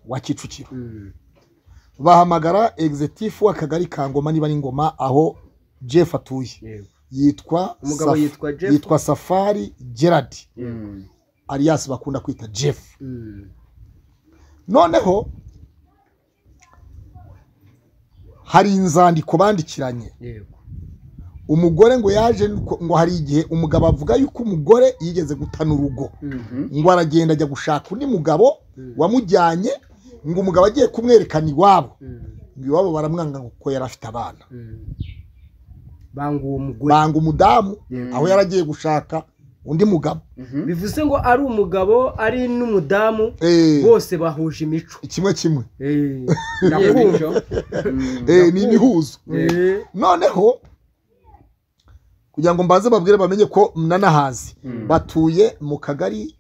wa kicukiro bahamagara egizitifu w'akagari ka ngoma niba ari ngoma aho jeff atuye yego yitwa Umugabo Saf- yitwa Jeff? yitwa safari gerard Mm. alias bakunda kwita jeff Mm. noneho hari inzandiko bandikiranye yego umugore ngo yaje nuko- ngo hari igihe umugabo avuga yuko umugore yigeze gutana urugo Mhm. ngo aragenda ajya gushaka undi mugabo Mm. wamujyanye ngo umugabo agiye kumwerekana iwabo Mm. ngo iwabo baramwanga ngo kuko yari afite abana Mm. banga uwo mugore banga umudamu Mm. aho yari agiye gushaka undi mugabo bivuze ngo ari umugabo ari n'umudamu Eh, bose bahuje imico kimwe kimwe Eh, Yego ndakumva. icyo. Mm. Eh, ni ibihuzo Eh, noneho kugira ngo mbanze babwire bamenye ko mnanahazi Mm. batuye mu kagari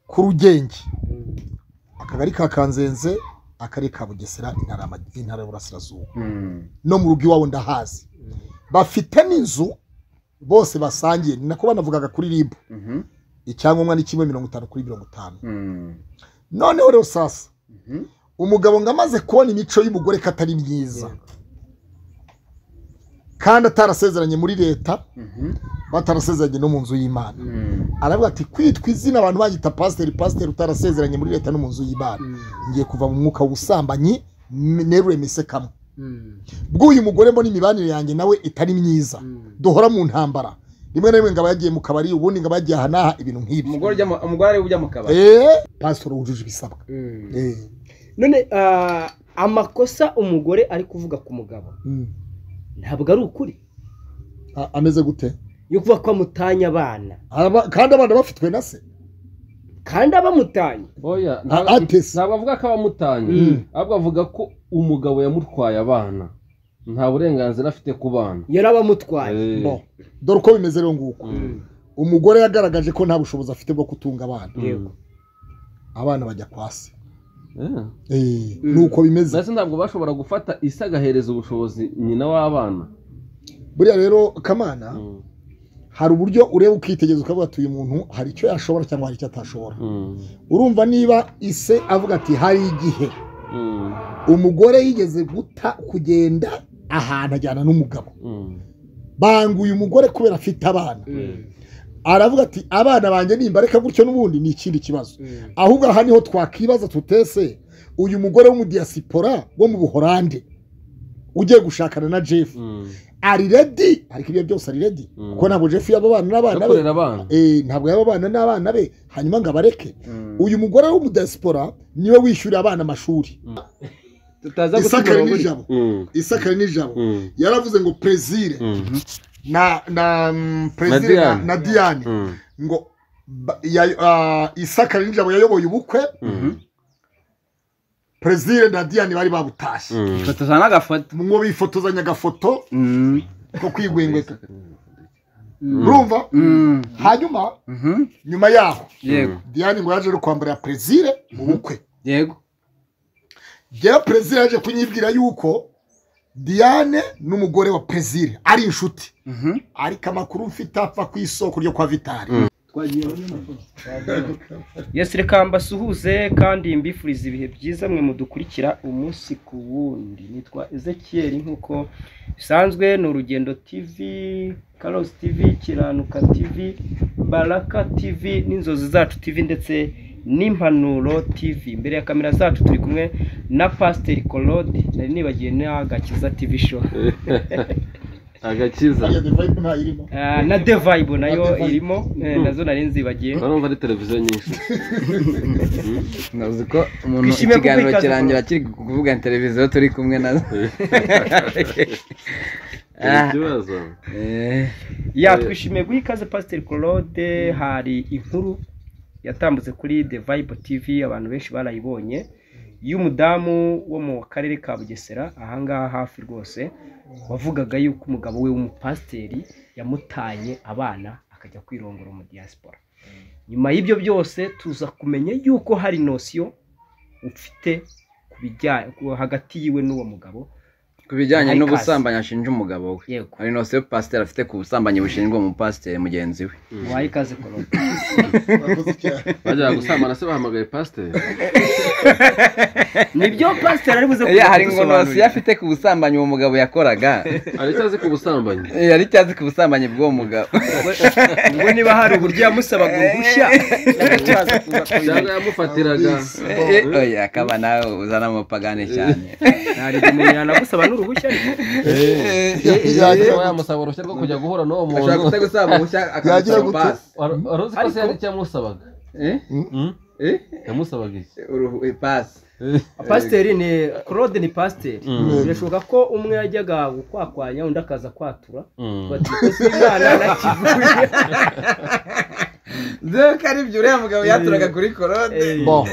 k'urugenge mm, akagari ka kanzenze akarere ka bugesera intara y'ama- intara y'uburasirazuba Mm. no mu rugo iwabo ndahazi mm, bafite n'inzu bose basangiye ni nako banavugaga kuri ribu Mhm. icyangombwa ni kimwe mirongo itanu kuri mirongo itanu Mm. noneho rero sasa Mhm. umugabo ngo amaze kubona imico y'umugore ko atari myiza Yego. kandi atarasezeranye muri leta Mhm. batarasezeranye no mu nzu y'imana Mm. aravuga ati kwitwa izina abantu bagita pasiteri pasiteri utarasezeranye muri leta no mu nzu y'imana mm, ngiye kuva mu mwuka w'ubusambanyi m- nerure mise kamwe mm, bw'uyu mugore mbona imibanire yanjye nawe itari myiza mm. duhora mu ntambara rimwe na rimwe ngaba yagiye mu kabari ubundi ngaba yagiye aha n'aha ibintu nk'ibi Umugore ujya mu- umugore ujya mu kabari Eh, pasitoro wujuje ibisabwa Mm. Eh, none ah, amakosa umugore ari kuvuga ku mugabo mm. ntabwo ari ukuri A- ameze gute yo kuba ko amutanya abana Araba- kandi abana bafitwe na se kandi abamutanye oya A- ntabwo atese. ntabwo avuga ko abamutanye Mm. ahubwo avuga ko umugabo yamutwaye abana nta burenganzira afite ku bana yari abamutwaye Eh. Bon, dore uko bimeze rero nguko Mm. umugore yagaragaje ko nta bushobozi afite bwo kutunga abana yego abana bajya kwa se Eh. Eh, Mm. nuko bimeze mbese ntabwo bashobora gufata isi agahereza ubushobozi nyina w'abana buriya rero kamana Mm. hari uburyo ureba ukitegereza ukavuga ati uyu muntu hari icyo yashobora cyangwa hari icyo atashobora Mm. urumva niba ise avuga ati hari igihe Mm. umugore yigeze guta kugenda ahantu ajyana n'umugabo Mm. banga uyu mugore kubera afite abana Mm, aravuga ati abana banjye nimbareka gutyo n'ubundi ni ikindi kibazo mm, ahubwo aha niho twakwibaza tutese uyu mugore w'umudiyasipora wo mu buhorande ugiye gushakana na jeff Mm. ari redi ariko ibyo byose ari redi Mm. kuko ntabwo jeff yaba abana n'abana no be kurera abana Eh, ntabwo yaba abana n'abana be hanyuma ngo abareke Mm. uyu mugore w'umudiyasipora niwe wishyurira abana amashuri tutaza guta isakari umurongo n'ijabo Mm. isakari n'ijabo Mm. yaravuze ngo perezire Mm. na na mm, perezire na, Diane. na diane Mm. ngo ba- ya- ah, isakari n'ijabo yayoboye ubukwe Mm. perezire na diane bari babutashye Mm. Mm. ifoto za n'agafoto mwo bifotozanya agafoto Mm. ko kwigwengweka mm, urumva Mm. hanyuma Mhm. nyuma yaho yego diane ngo yaje no kwambarira perezire mu bukwe yego jyewe perezire yaje kunyibwira yuko diane n'umugore wa perezire ari inshuti Mhm. ariko amakuru mfite apfa ku isoko ryo kwa vitari Yes, reka mbasuhuze kandi mbifuriza ibihe byiza mwe mudukurikira umunsi ku wundi nitwa ezekiel nk'uko bisanzwe ni urugendo tv Carlos tv kiranuka tv baraka tv n'inzozi zacu tv ndetse n'impanuro tv imbere ya kamera zacu turi kumwe na pasiteri colode nari nibagiye n'agakiza tv show agakiza ntayirimo Ah, na devibe nayo Na The Vibe. irimo eh, nazo nari nzibagiye urumva ari televiziyo nyinshi ntuzi ko umuntu Twishimiye ikiganiro kukwikaza, kirangira kiri kuvuga na televiziyo turi kumwe nazo Hari ikibazo Eh. ya Eh. twishimiye guha ikaze pasiteri claude hari inkuru yatambutse kuri the vibe tv abantu benshi barayibonye y'umudamu wo mu karere ka bugesera ahangaha hafi rwose wavugaga yuko umugabo we w'umupasiteri yamutanye abana akajya kwirongora umudiyasipora nyuma y'ibyo byose tuza kumenya yuko hari nosiyo ufite ku bijya- ku- hagati yiwe n'uwo mugabo ku bijyanye Hari n'ubusambanyi ashinja umugabo we yego hari no se pasiteri afite ku busambanyi bushinjwa mu pasiteri mugenzi we waha ikaze korora Urakoze cyane. bajyaga gusambana se bahamagaye pasiteri nibyo pasiteri ari buze Eh, kuza hari ingonosi kudusobanurira. ye afite ku busambanyi uwo mugabo yakoraga hari icyo azi ku busambanyi Eh, yari icyo azi ku busambanyi bw'uwo mugabo ubwo niba hari uburyo yamusabaga uruhushya yagacuraza kuza kubimenya. cyangwa yamufatiraga Eh, eh, oya akaba nawe uzana amapagane cyane hari igihe umuntu yanagusaba n'uruhushya ariko cyangwa yamusaba uruhushya rwo kujya guhura n'uwo ashobora muntu kutagusaba uruhushya Yagira akagusaba gute? pasi Wari- wari uzi ko se Ariko- hari icyo yamusabaga Eh? Hmm? Eh? yamusabaga iki Uruhu- eh, pasi pasiteri ni claude ni pasiteri Mm. birashoboka ko umwe yajyaga gukwakwanya undi akaza kwatura Hmm. bati "Ese umwana nakivuye Nzewe ko ari ibyo uriya mugabo yaturaga kuri korode Eh. Bon,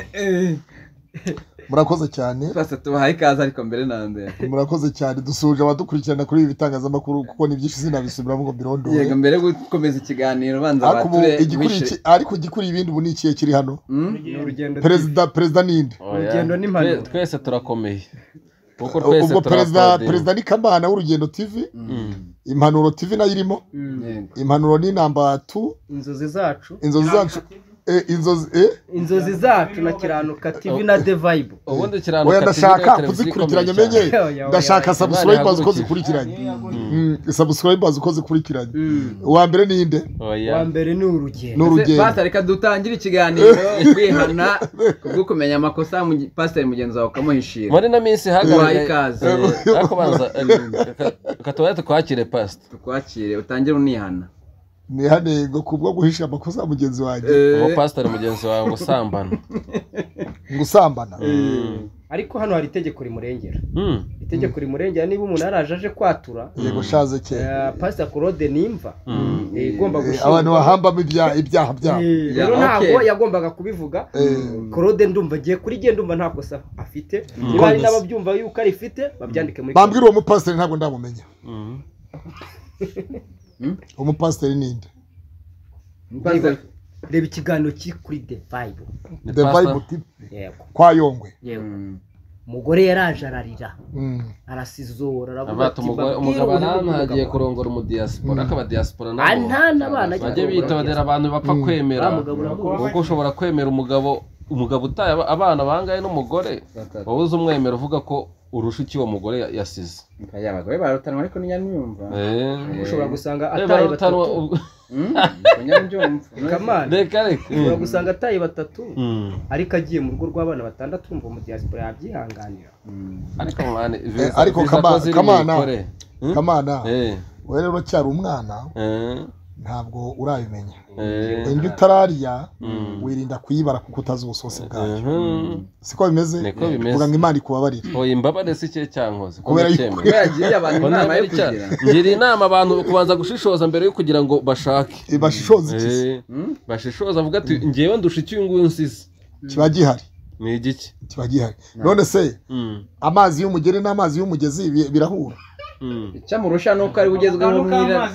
murakoze cyane pasi tubahaye ikaze ariko mbere na mbere murakoze cyane dusoje abadukurikirana kuri ibi bitangazamakuru kuko ni byinshi sinabisubiramo ngo mbirondore yego mbere yo gukomeza ikiganiro banza ariko ubu bature igikuriye wishe iki- ariko igikuriye ibindi ubu ni ikihe kiri hano Hmm? Ni urugendo perezida perezida ninde Urugendo n'impanuka. Twe- twese turakomeye kuko twese ubwo perezida turakodera. perezida ni kamana w'urugendo tv Hmm. impanuro tv nayo irimo Mm. Yego. impanuro ni namba tu inzozi zacu inzozi zacu eh, inzozi eh inzozi zacu na kiranuka tv na the vibe ubundi kirano oya ndashaka kuzikurikiranya menye ndashaka subscribe bazi uko zikurikiranye Mm, subscribe bazi uko zikurikiranye uwa mbere ninde wa mbere ni urugendo ni urugendo pasiteri reka dutangire ikiganiro kwihana kubwo kumenya amakosa mu- pasiteri mugenzi wawe ukamuhishira muri na minsi tubahaye hagaragaye ikaze ariko banza katubaye tukwakire pasita tukwakire utangire unihana ni hanengo kubwo guhisha amakosa ya mugenzi wanjye uwo Eh, pasiteri mugenzi wawe gusambana gusambana ariko hano hari itegeko rimurengera Hmm. itegeko rimurengera niba umuntu yaraje aje kwatura yego shaze kera eh, pasita claude nimva Hmm. eh, igomba Eh, gushinjwa abantu bahambamo ibyaha ibyaha byabo Eh, Ya, rero ntabwo okay. yagombaga kubivuga Eh, claude ndumva ngiye kuri gye ndumva nta kosa afite niba hari n'ababyumva yuko arifite babyandike muri bambwira uwo mupasiteri ntabwo ndamumenya Hmm. umupasiteri ninde pasiteri reba ikiganiro kiri kuri the vibe Ni the pastor. bible tv yego kwa yongwe yego Hmm. umugore yaraje ararira Mm. arasizora aravuga Abata umugore- umugabo arantagiye kurongora umudiyasipora akaba diyasipora nabo antana abana bajye bitondera abantu bapfa kwemera Wa mugabo uramubona. kuko ushobora kwemera umugabo umugabo utaye aba- abana bangahe n'umugore Batatu. wowe uzi umwemera uvuga ko urusha icyo uwo mugore ya- yasize Oya, abagore barutanwa ariko ntinyamwumva Eh. ushobora gusanga Eh, ataye barutanwa- batatu Hmm? Ntinyamwumva. kamana reka reka ushobora gusanga ataye batatu Hmm. ariko agiye mu rugo rw'abana batandatu umva mu diaspora yabyihanganira Hmm. ariko kamana Eh, ariko Kama- Kamana. Hmm? kamana Eh, wowe rero cyari umwana eh, ntabwo urabimenya eh, indyo utararya Mm. wirinda kuyibara kuko utazi ubusosi bwayo mhm. siko bimeze Niko bimeze. vuga ngo imana ikubabarire oya imbabare si cye cyankoze ko Kubera ndacyemera. Kuba yagiriye abantu Ko inama yo ntabwo ari kugira cya- ngira inama abantu kubanza gushishoza mbere yo kugira ngo bashake ibashishoza ikizi Eh, Hmm? bashishoza avuga ati ngewe ndusha icyo nguyu nsize kiba gihari ni igiki kiba gihari none se Mm, amazi y'umugeri n'amazi y'umugezi bi- birahura mm. icyamurusha ni uko ari we ugezweho mwira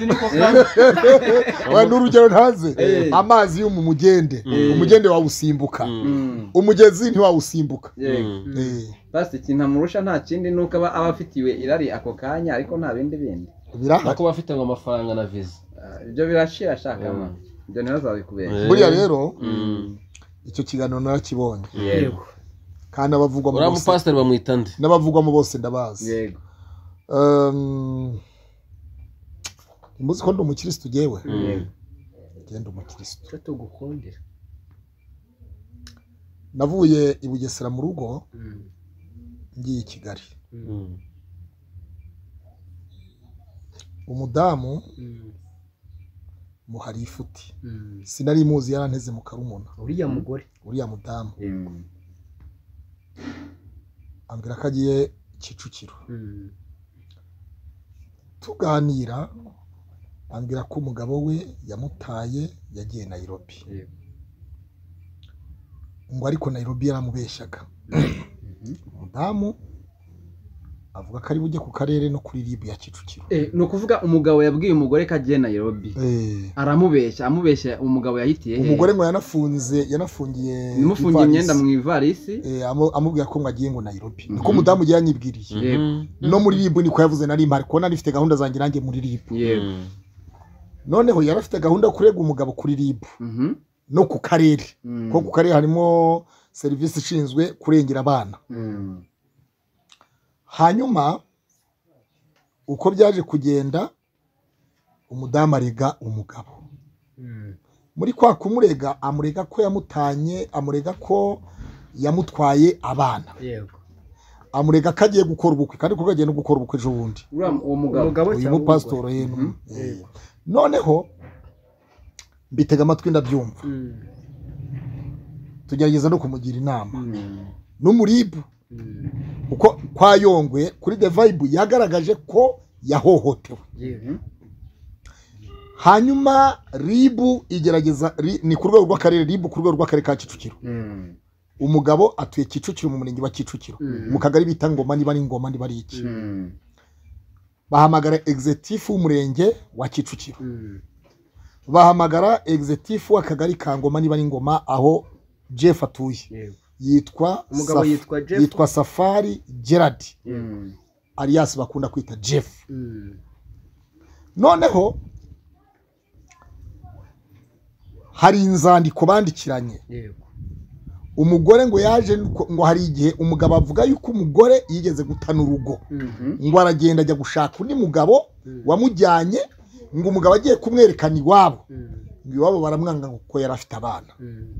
Oya, n'urugero ntaze Eh. amazi yo mu mugende umugende wawusimbuka Hmm. umugezi ntiwawusimbuka Yego. Eh, basi ikintu amurusha nta kindi ni uko aba aba afitiwe irari ako kanya ariko nta bindi bindi birahari nako bafite ngo amafaranga na viza Ah, ibyo birashira shaka ma ibyo ntibazabikubere Eh, buriya rero mm. icyo kiganiro narakibonye yego kandi abavugwa mu uriya bose mupasiteri bamwita nde n'abavugwamo bose ndabazi yego Um, ntimuzi ko ndi umukirisitu ngewe Mm. genda umukirisitu icyo tugukundira navuye i bugesera mu rugo Mm. ngiye i kigali Mm. umudamu Mm. muhari ifuti Mm. sinari muzi yaranteze mu karumuna uriya mugore uriya mudamu Hmm. ambwira ko agiye kicukiro Mm. tuganira ambwira ko umugabo we yamutaye yagiye nayirobi Yego. ngo ariko nayirobi yaramubeshyaga umudamu avuga ko ari bujye ku karere no kuri ribu ya kicukiro Eh, ni ukuvuga umugabo yabwiye umugore ko agiye Nairobi Eh, aramubeshya amubeshya umugabo yahitiye hehe umugore ngo yanafunze yanafungiye nimufungiye ivarisi. imyenda mu ivarisi Eh, amu- amubwira ko ngo agiye ngo Nairobi niko Mhm. umudamu yari yanyibwiriye Yego. no muri ribu niko yavuze na rimwe ari kubona rifite gahunda zanjye nanjye muri ribu yego noneho yari afite gahunda yo kurega umugabo kuri ribu Mhm. no ku karere Mm. kuko ku karere harimo serivisi ishinzwe kurengera abana Mm. hanyuma uko byaje kugenda umudamu arega umugabo muri kwa kumurega amurega ko yamutanye amurega ko yamutwaye abana yego amurega ko agiye gukora ubukwe kandi ko agiye no gukora ubukwe ejo bundi uriya mu- uwo mugabo umugabo uyu cyangwa mupasitoro yenu Eh, noneho mbitega amatwi ndabyumva umugore? Mm, tugerageza no kumugira inama mm, n'umuribu mm, kuko kwa yongwe kuri the vibe yagaragaje ko yahohotewe yego. hanyuma ribu igerageza ri- ni ku rwego rw'akarere ribu ku rwego rw'akarere ka kicukiro Mm. umugabo atuye kicukiro mu murenge wa kicukiro Mm. mu kagari bita ngoma niba ari ngoma niba ari iki Mm. bahamagara egizetifu w'umurenge wa kicukiro Mm, bahamagara egizetifu w'akagari ka ngoma niba ari ngoma aho jeff atuye yego. yitwa Umugabo Saf- yitwa Jeff? yitwa safari gerard Mm. alias bakunda kwita jeff Mm, noneho hari inzandiko bandikiranye yego. umugore ngo yaje nuko- ngo hari igihe umugabo avuga yuko umugore yigeze gutana urugo Mhm, ngo aragenda ajya gushaka undi mugabo Mm. wamujyanye ngo umugabo agiye kumwerekana iwabo mm, ngo iwabo baramwanga kuko yari afite abana mm.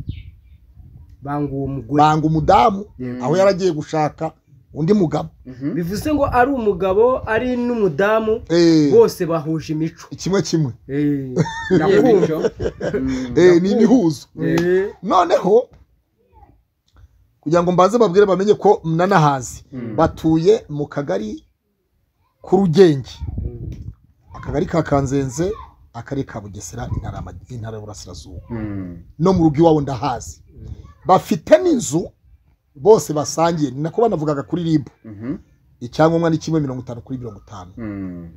banga uwo mugore banga umudamu Mm. aho yari agiye gushaka undi mugabo Mhm. bivuze ngo ari umugabo ari n'umudamu Eh, bose bahuje imico kimwe kimwe Eh, Yego, ndakumva. bityo. Mm. Eh, ni ibihuzo Eh, noneho kugira ngo mbanze babwire bamenye ko mnanahazi Mm. batuye mu kagari k'urugenge mm, akagari ka kanzenze akarere ka bugesera intara y'ama- intara y'uburasirazuba Mm. no mu rugo iwabo ndahazi mm, bafite n'inzu bose basangiye ni nako banavugaga kuri ribu Mhm. icyangombwa ni kimwe mirongo itanu kuri mirongo itanu Mm.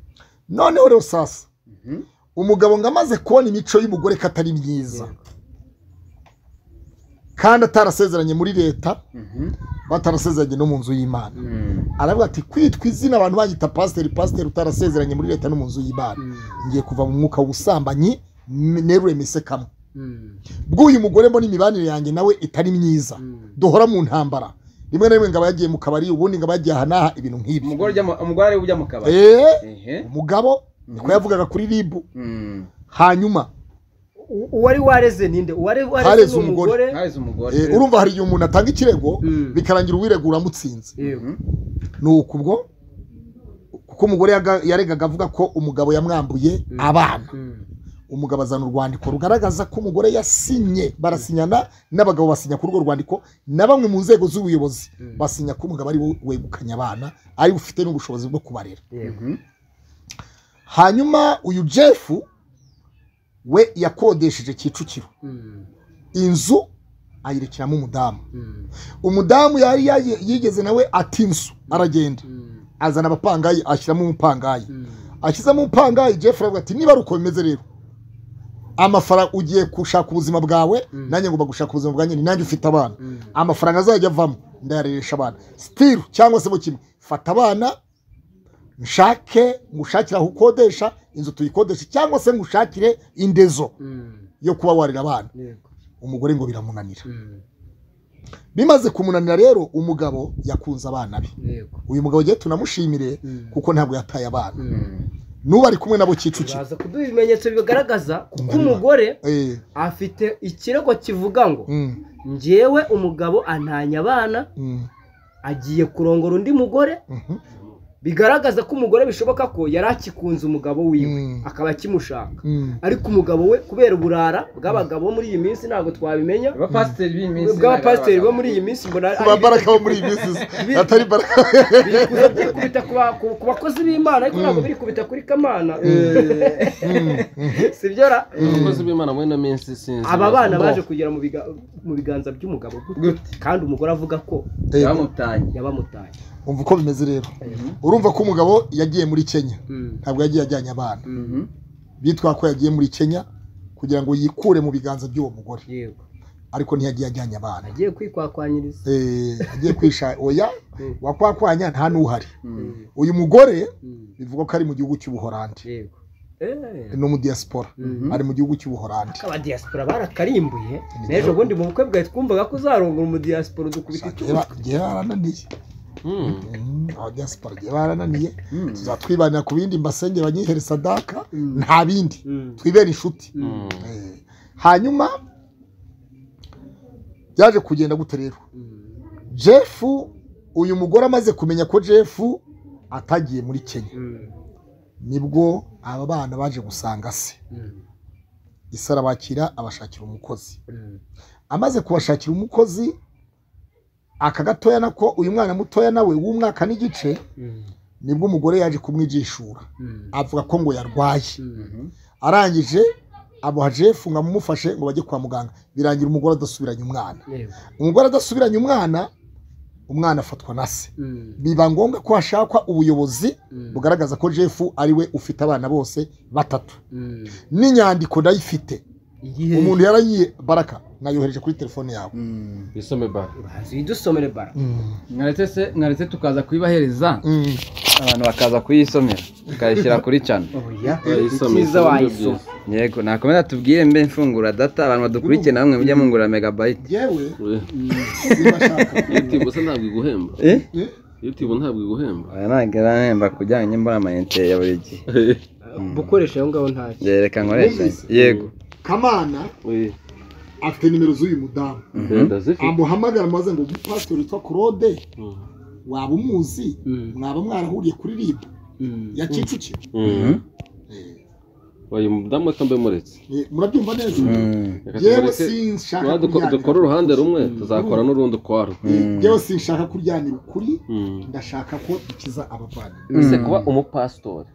noneho rero sasa Mhm. umugabo ngo amaze kubona imico y'umugore ko atari myiza kandi atarasezeranye muri leta Mhm. batarasezeranye no mu nzu y'imana Mm. aravuga ati kwitwa izina abantu bagita pasiteri pasiteri utarasezeranye muri leta no mu nzu y'imana mm, ngiye kuva mu mwuka w'ubusambanyi m- nerure mise kamwe mm, bw'uyu mugore mbona imibanire yanjye nawe itari myiza mm. duhora mu ntambara rimwe na rimwe ngaba yagiye mu kabari ubundi ngaba yagiye aha n'aha ibintu nk'ibi umugore ujya mu- umugore ariwe ujya mu kabari Eh, Ehe. umugabo niko yavugaga kuri ribu Mm. hanyuma U- uwari wareze ninde uwari wareze Hareze ni umugore. umugore Harize umugore eh, urumva hari igihe umuntu atanga ikirego Mm. bikarangira uwiregura amutsinze yego ni uku ubwo kuko umugore yaga- yaregaga avuga ko umugabo yamwambuye abana Mm, umugabo azana urwandiko rugaragaza ko umugore yasinye barasinyana n'abagabo basinya kuri urwo rwandiko na bamwe mu nzego z'ubuyobozi Mm. basinya ko umugabo ari we wegukanye abana ari we ufite n'ubushobozi bwo kubarera yego Mhm. hanyuma uyu jefu we yakodesheje kicukiro Mm, inzu ayirekeramo umudamu mm, umudamu yari yaye- yigeze nawe ati inzu aragenda mm, azana abapangayi ashyiramo umupangayi mm. ashyizemo umupangayi jefu aravuga ati niba ari uko bimeze rero amafaranga ugiye gushaka ubuzima bwawe Mm. nanjye ngomba gushaka ubuzima bwanjye ni nanjye ufite abana Mm. amafaranga azajya avamo ndayareresha abana sitiru cyangwa se mu kimwe fata abana nshake ngushakire aho ukodesha inzu tuyikodeshe cyangwa se ngushakire indezo Mm, yo kuba warira abana yego umugore ngo biramunanira Mm, bimaze kumunanira rero umugabo yakunze abana be yego uyu mugabo agiye tunamushimire Mm. kuko ntabwo yataye abana Mm. n'ubu ari kumwe nabo kicukiro baza kuduha ibimenyetso bigaragaza kuko Mm. umugore Eh, afite ikirego kivuga ngo mm, njyewe umugabo antanya abana mm, agiye kurongora undi mugore mhm, bigaragaza ko umugore bishoboka ko yari akikunze umugabo wiwe Mm. akaba akimushaka mm. ariko umugabo we kubera uburara bw'abagabo bo muri iyi minsi ntabwo twabimenya abapasiteri b'iyi minsi bw'abapasiteri bo muri iyi minsi mbona ari- ba baraka bo muri iyi minsi atari baraka bikuza byikubita ku ba- ku- ku bakozi b'imana ariko ntabwo Mm. birikubita kuri kamana Mm, mhm. sibyo ra abakozi b'imana muri ino minsi sinzi aba bana Bo. baje kugera mu biga- mu biganza by'umugabo gute Gute. kandi umugore avuga ko Eh, bamutanye yabamutanye umva uko bimeze rero urumva ko umugabo yagiye muri kenya ntabwo yagiye ajyanye abana bitwa ko yagiye muri kenya kugira ngo yikure mu biganza by'uwo mugore yego ariko ntiyagiye ajyanye abana agiye kwikwakwanyiriza Eh, agiye kwisha oya Mm. wakwakwanya nta n'uhari Mm. uyu mugore Mm. bivugwa ko ari mu gihugu cy'ubuhorandi yego no mu diaspora Mhm. ari mu gihugu cy'ubuhorandi abadiyasipora barakarimbuye n'ejo bundi mu bukwe bwawe twumvaga ko uzarongora umudiyasipora udukubita icumu igihe barananiye Mm, abadiaspora igihe barananiye Mm. tuzatwibanira ku bindi mbasenge banyihere sadaka nta bindi Mm. twibere inshuti Mm. Eh, hanyuma byaje kugenda gute rero jefu uyu mugore amaze kumenya ko jefu atagiye muri kenya nibwo aba bana baje gusanga se isi arabakira abashakira umukozi amaze kubashakira umukozi aka gatoya nako uyu mwana mutoya nawe w'umwaka n'igice nibwo umugore yaje kumwijishura avuga ko ngo yarwaye arangije amuha jefu ngo amumufashe ngo bajye kwa muganga birangira umugore adasubiranye umwana yego umugore adasubiranye umwana umwana afatwa na se Mm. biba ngombwa ko hashakwa ubuyobozi Mm. bugaragaza ko jefu ari we ufite abana bose batatu Mm. n'inyandiko ndayifite igihe umuntu yarayiye baraka nayohereje kuri telefone yawe Mm. isome bara uraza idusomere bara mwaretse se mwaretse tukaza kuyibahereza Mm. abantu bakaza kuyisomera tukayishyira kuri cano oya Wayisome, ikiza isome wayisoma yego nakomeza tubwire mbe mfungura data abantu badukurikiye namwe mujya mungura megabayiti yewe Uwe, ubashaka iyo tibo se ntabwo iguhemba eh iyo tibo ntabwo iguhemba oya ntabwo iranhemba ku bijyanye n'imbona amayinite ya buri gihe gukoresha aho ngaho ntacyo yereka nkoresha yego kamana Uwe, afite nimero z'uyu mudamu ndazifite amuhamagara maze ngo pasiteri witwa claude Mm. waba umuzi Mm. mwaba mwarahuriye kuri rib ya kicukiro Mm. uyu mudamu atambaye umuretse Eh, murabyumva neza Mm. Reka yewe tubareke- sinshaka Tuba duko- kuryanira dukora uruhande rumwe tuzakora n'urundi ukwarwo Eh, yewe sinshaka kuryanira ukuri Mm. ndashaka ko dukiza abavandimwe ese kuba umupasitori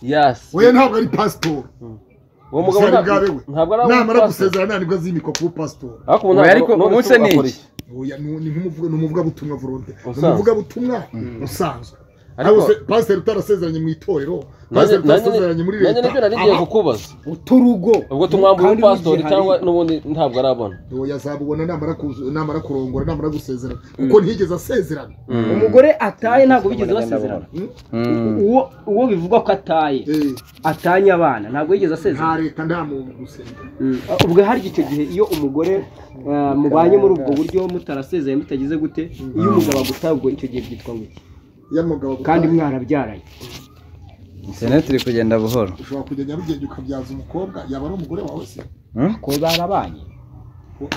yasi oya ntabwo ari pasitori uwo mugabo ubusabwa bwawe ntabwo we ntabwo ari namara umupasitori gusezerana nibwo azimikwa kuba pasitori ariko ubu Oya, ntabwo- ariko none ubu se se ni ugakora iki? iki? Oya, ni ni nk'umuvuga- ni umuvugabutumwa volonte ni Usanzwe. umuvugabutumwa usanzwe Ariko- Ariko se- pasiteri utarasezeranye mu itorero Nanjye- pasiteri nanjye utarasezeranye muri nanjye nibyo leta nari ngiye aba- kukubaza uturugo ubwo tumwambura Kandi umupasitori n'igihe cyangwa hari- n'ubundi ntabwo arabona oya azabubona namara kuzu- namara kurongora namara gusezerana kuko ntiyigeze asezerana umugore ataye ntabwo bigeze basezerana uwo uwo bivugwa ko ataye Eh, atanye abana ntabwo yigeze asezerana nta leta nta muntu gusezerana ubwo hari icyo gihe iyo umugore eh, mubanye muri ubwo buryo mutarasezeye mutagize gute iyo umugabo agutaye ubwo icyo gihe byitwa ngo iki iyo umugabo agutaye, kandi mwarabyaranye interineti iri kugenda buhoro ushobora kujya nyarugenge ukabyaza umukobwa yaba ari umugore wawe se Hmm? ko barabanye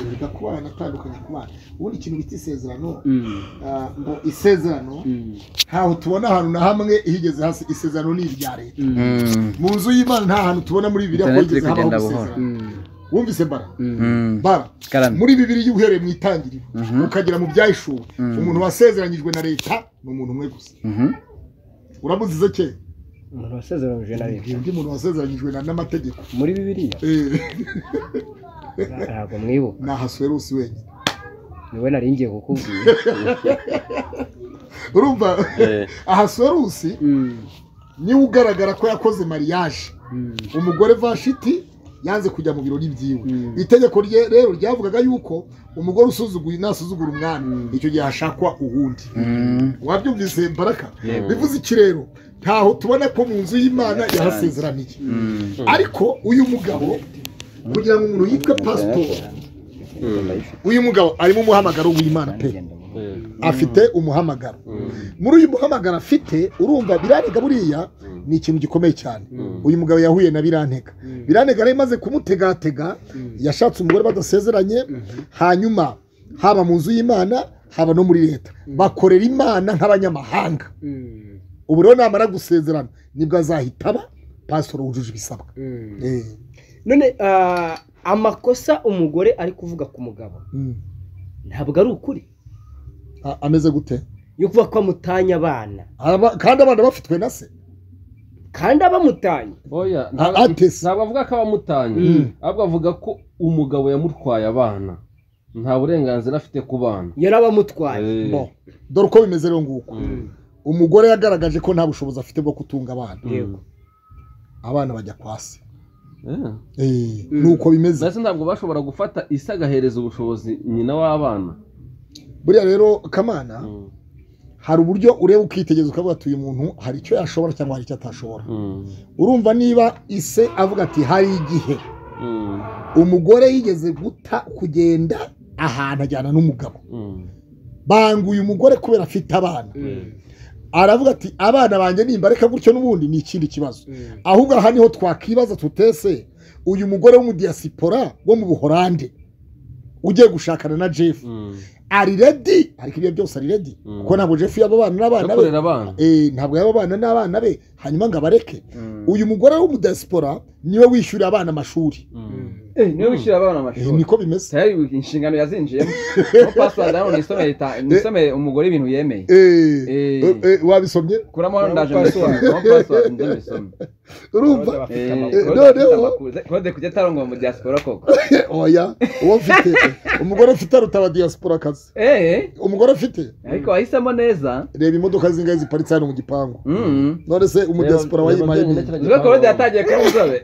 erega kuba yanatandukanye ku bana ubundi ikintu bita isezerano Mm. ah, ngo isezerano Mm. ntaho tubona ahantu na hamwe higeze hasi isezerano ni irya leta Mm. mu nzu y'imana nta hantu tubona muri bibiliya ko Internet higeze iri habaho kugenda gusezerana Mm. wumvise bara Mm. bara Karambe. muri bibiri uhereye mu itangiriro ukagera mu byahishuwe umuntu wasezeranyijwe na leta ni umuntu umwe gusa Mhm. uramuzize ke umuntu wasezeranije na leta Ngira undi muntu wasezeranyijwe na- n'amategeko muri bibiliya Eh, ntabwo mwibuka ni ahasuwerusi wenyine niwe nari ngiye kukubwira urumva Eh. ahasuwerusi Mm. niwe ugaragara ko yakoze mariage Mm. umugore vashiti yanze kujya mu birori byiwe itegeko rye rero ryavugaga yuko umugore usuzuguye nasuzugura umwami icyo gihe hashakwa uwundi Mm. wabyumvise baraka bivuze iki rero ntaho tubona ko mu nzu y'imana yahasezeraniye Mm. ariko uyu mugabo kugira ngo umuntu yitwe pasitori uyu mugabo arimo umuhamagaro w'imana pe afite umuhamagaro muri uyu muhamagaro afite urumva birarega buriya ni ikintu gikomeye cyane uyu mugabo yahuye na birantega birantega rero imaze kumutegatega yashatse umugore badasezeranye hanyuma haba mu nzu y'imana haba no muri leta bakorera imana nk'abanyamahanga Mm. ubu rero namara gusezerana nibwo azahita aba pasitoro wujuje ibisabwa Mm. Eh, none ah, amakosa umugore ari kuvuga ku mugabo mm. ntabwo ari ukuri A- ameze gute yo kuba ko amutanya abana Aba- kandi abana bafitwe na se kandi abamutanye oya A- ntabwo atese. ntabwo avuga ko abamutanye Mm. ahubwo avuga ko umugabo yamutwaye abana nta burenganzira afite ku bana yari abamutwaye Eh. Bon. dore uko bimeze rero nguko Mm. umugore yagaragaje ko nta bushobozi afite bwo kutunga abana yego abana bajya kwa se Eh. Eh, nuko bimeze ndetse ntabwo bashobora gufata isi agahereza ubushobozi nyina w'abana buriya rero kamana Mm. hari uburyo ureba ukitegereza ukavuga ati uyu muntu hari icyo yashobora cyangwa hari icyo atashobora Mm. urumva niba ise avuga ati hari igihe Mm. umugore yigeze guta kugenda ahantu ajyana n'umugabo Mm. banguye umugore kubera afite abana aravuga ati abana banjye nimbareka gutyo n'ubundi ni ikindi kibazo ahubwo aha niho twakwibaza tutese uyu mugore w'umudiyasipora wo mu buhorande ugiye gushakana na jeff Mm. ari redi ariko ibyo byose ari redi Mm. kuko ntabwo jeff yaba abana n'abana no be kurera abana Eh, ntabwo yaba abana n'abana be hanyuma ngo abareke uyu mugore w'umudiyasipora niwe wishyurira abana amashuri Mm. niwe wishyura abana Eh, amashuri niko bimeze sayari inshingano yazinjiyemo no pasiwadi hano nisomere ta- nisomere umugore ibintu yemeye Eh, Eh. eh, eh, wabisomye kuramo hano ndaje Kuramo mbisome kuramo pasiwadi njye mbisome urumva Eh, amakuru. Claude noneho- afite amakuru. Se- Claude kujya atarongwa mu diaspora koko oya uwo mfite umugore ufite aruta abadiyasipora akazi eh umugore afite ariko wahisemo neza reba imodoka zingahe ziparitse hano mu gipangu Mm. none se umudiyasipora Reba- reba wayimaye njyenyine ni kiriya ubwo gipangu. Claude yatangiye kuba inzobe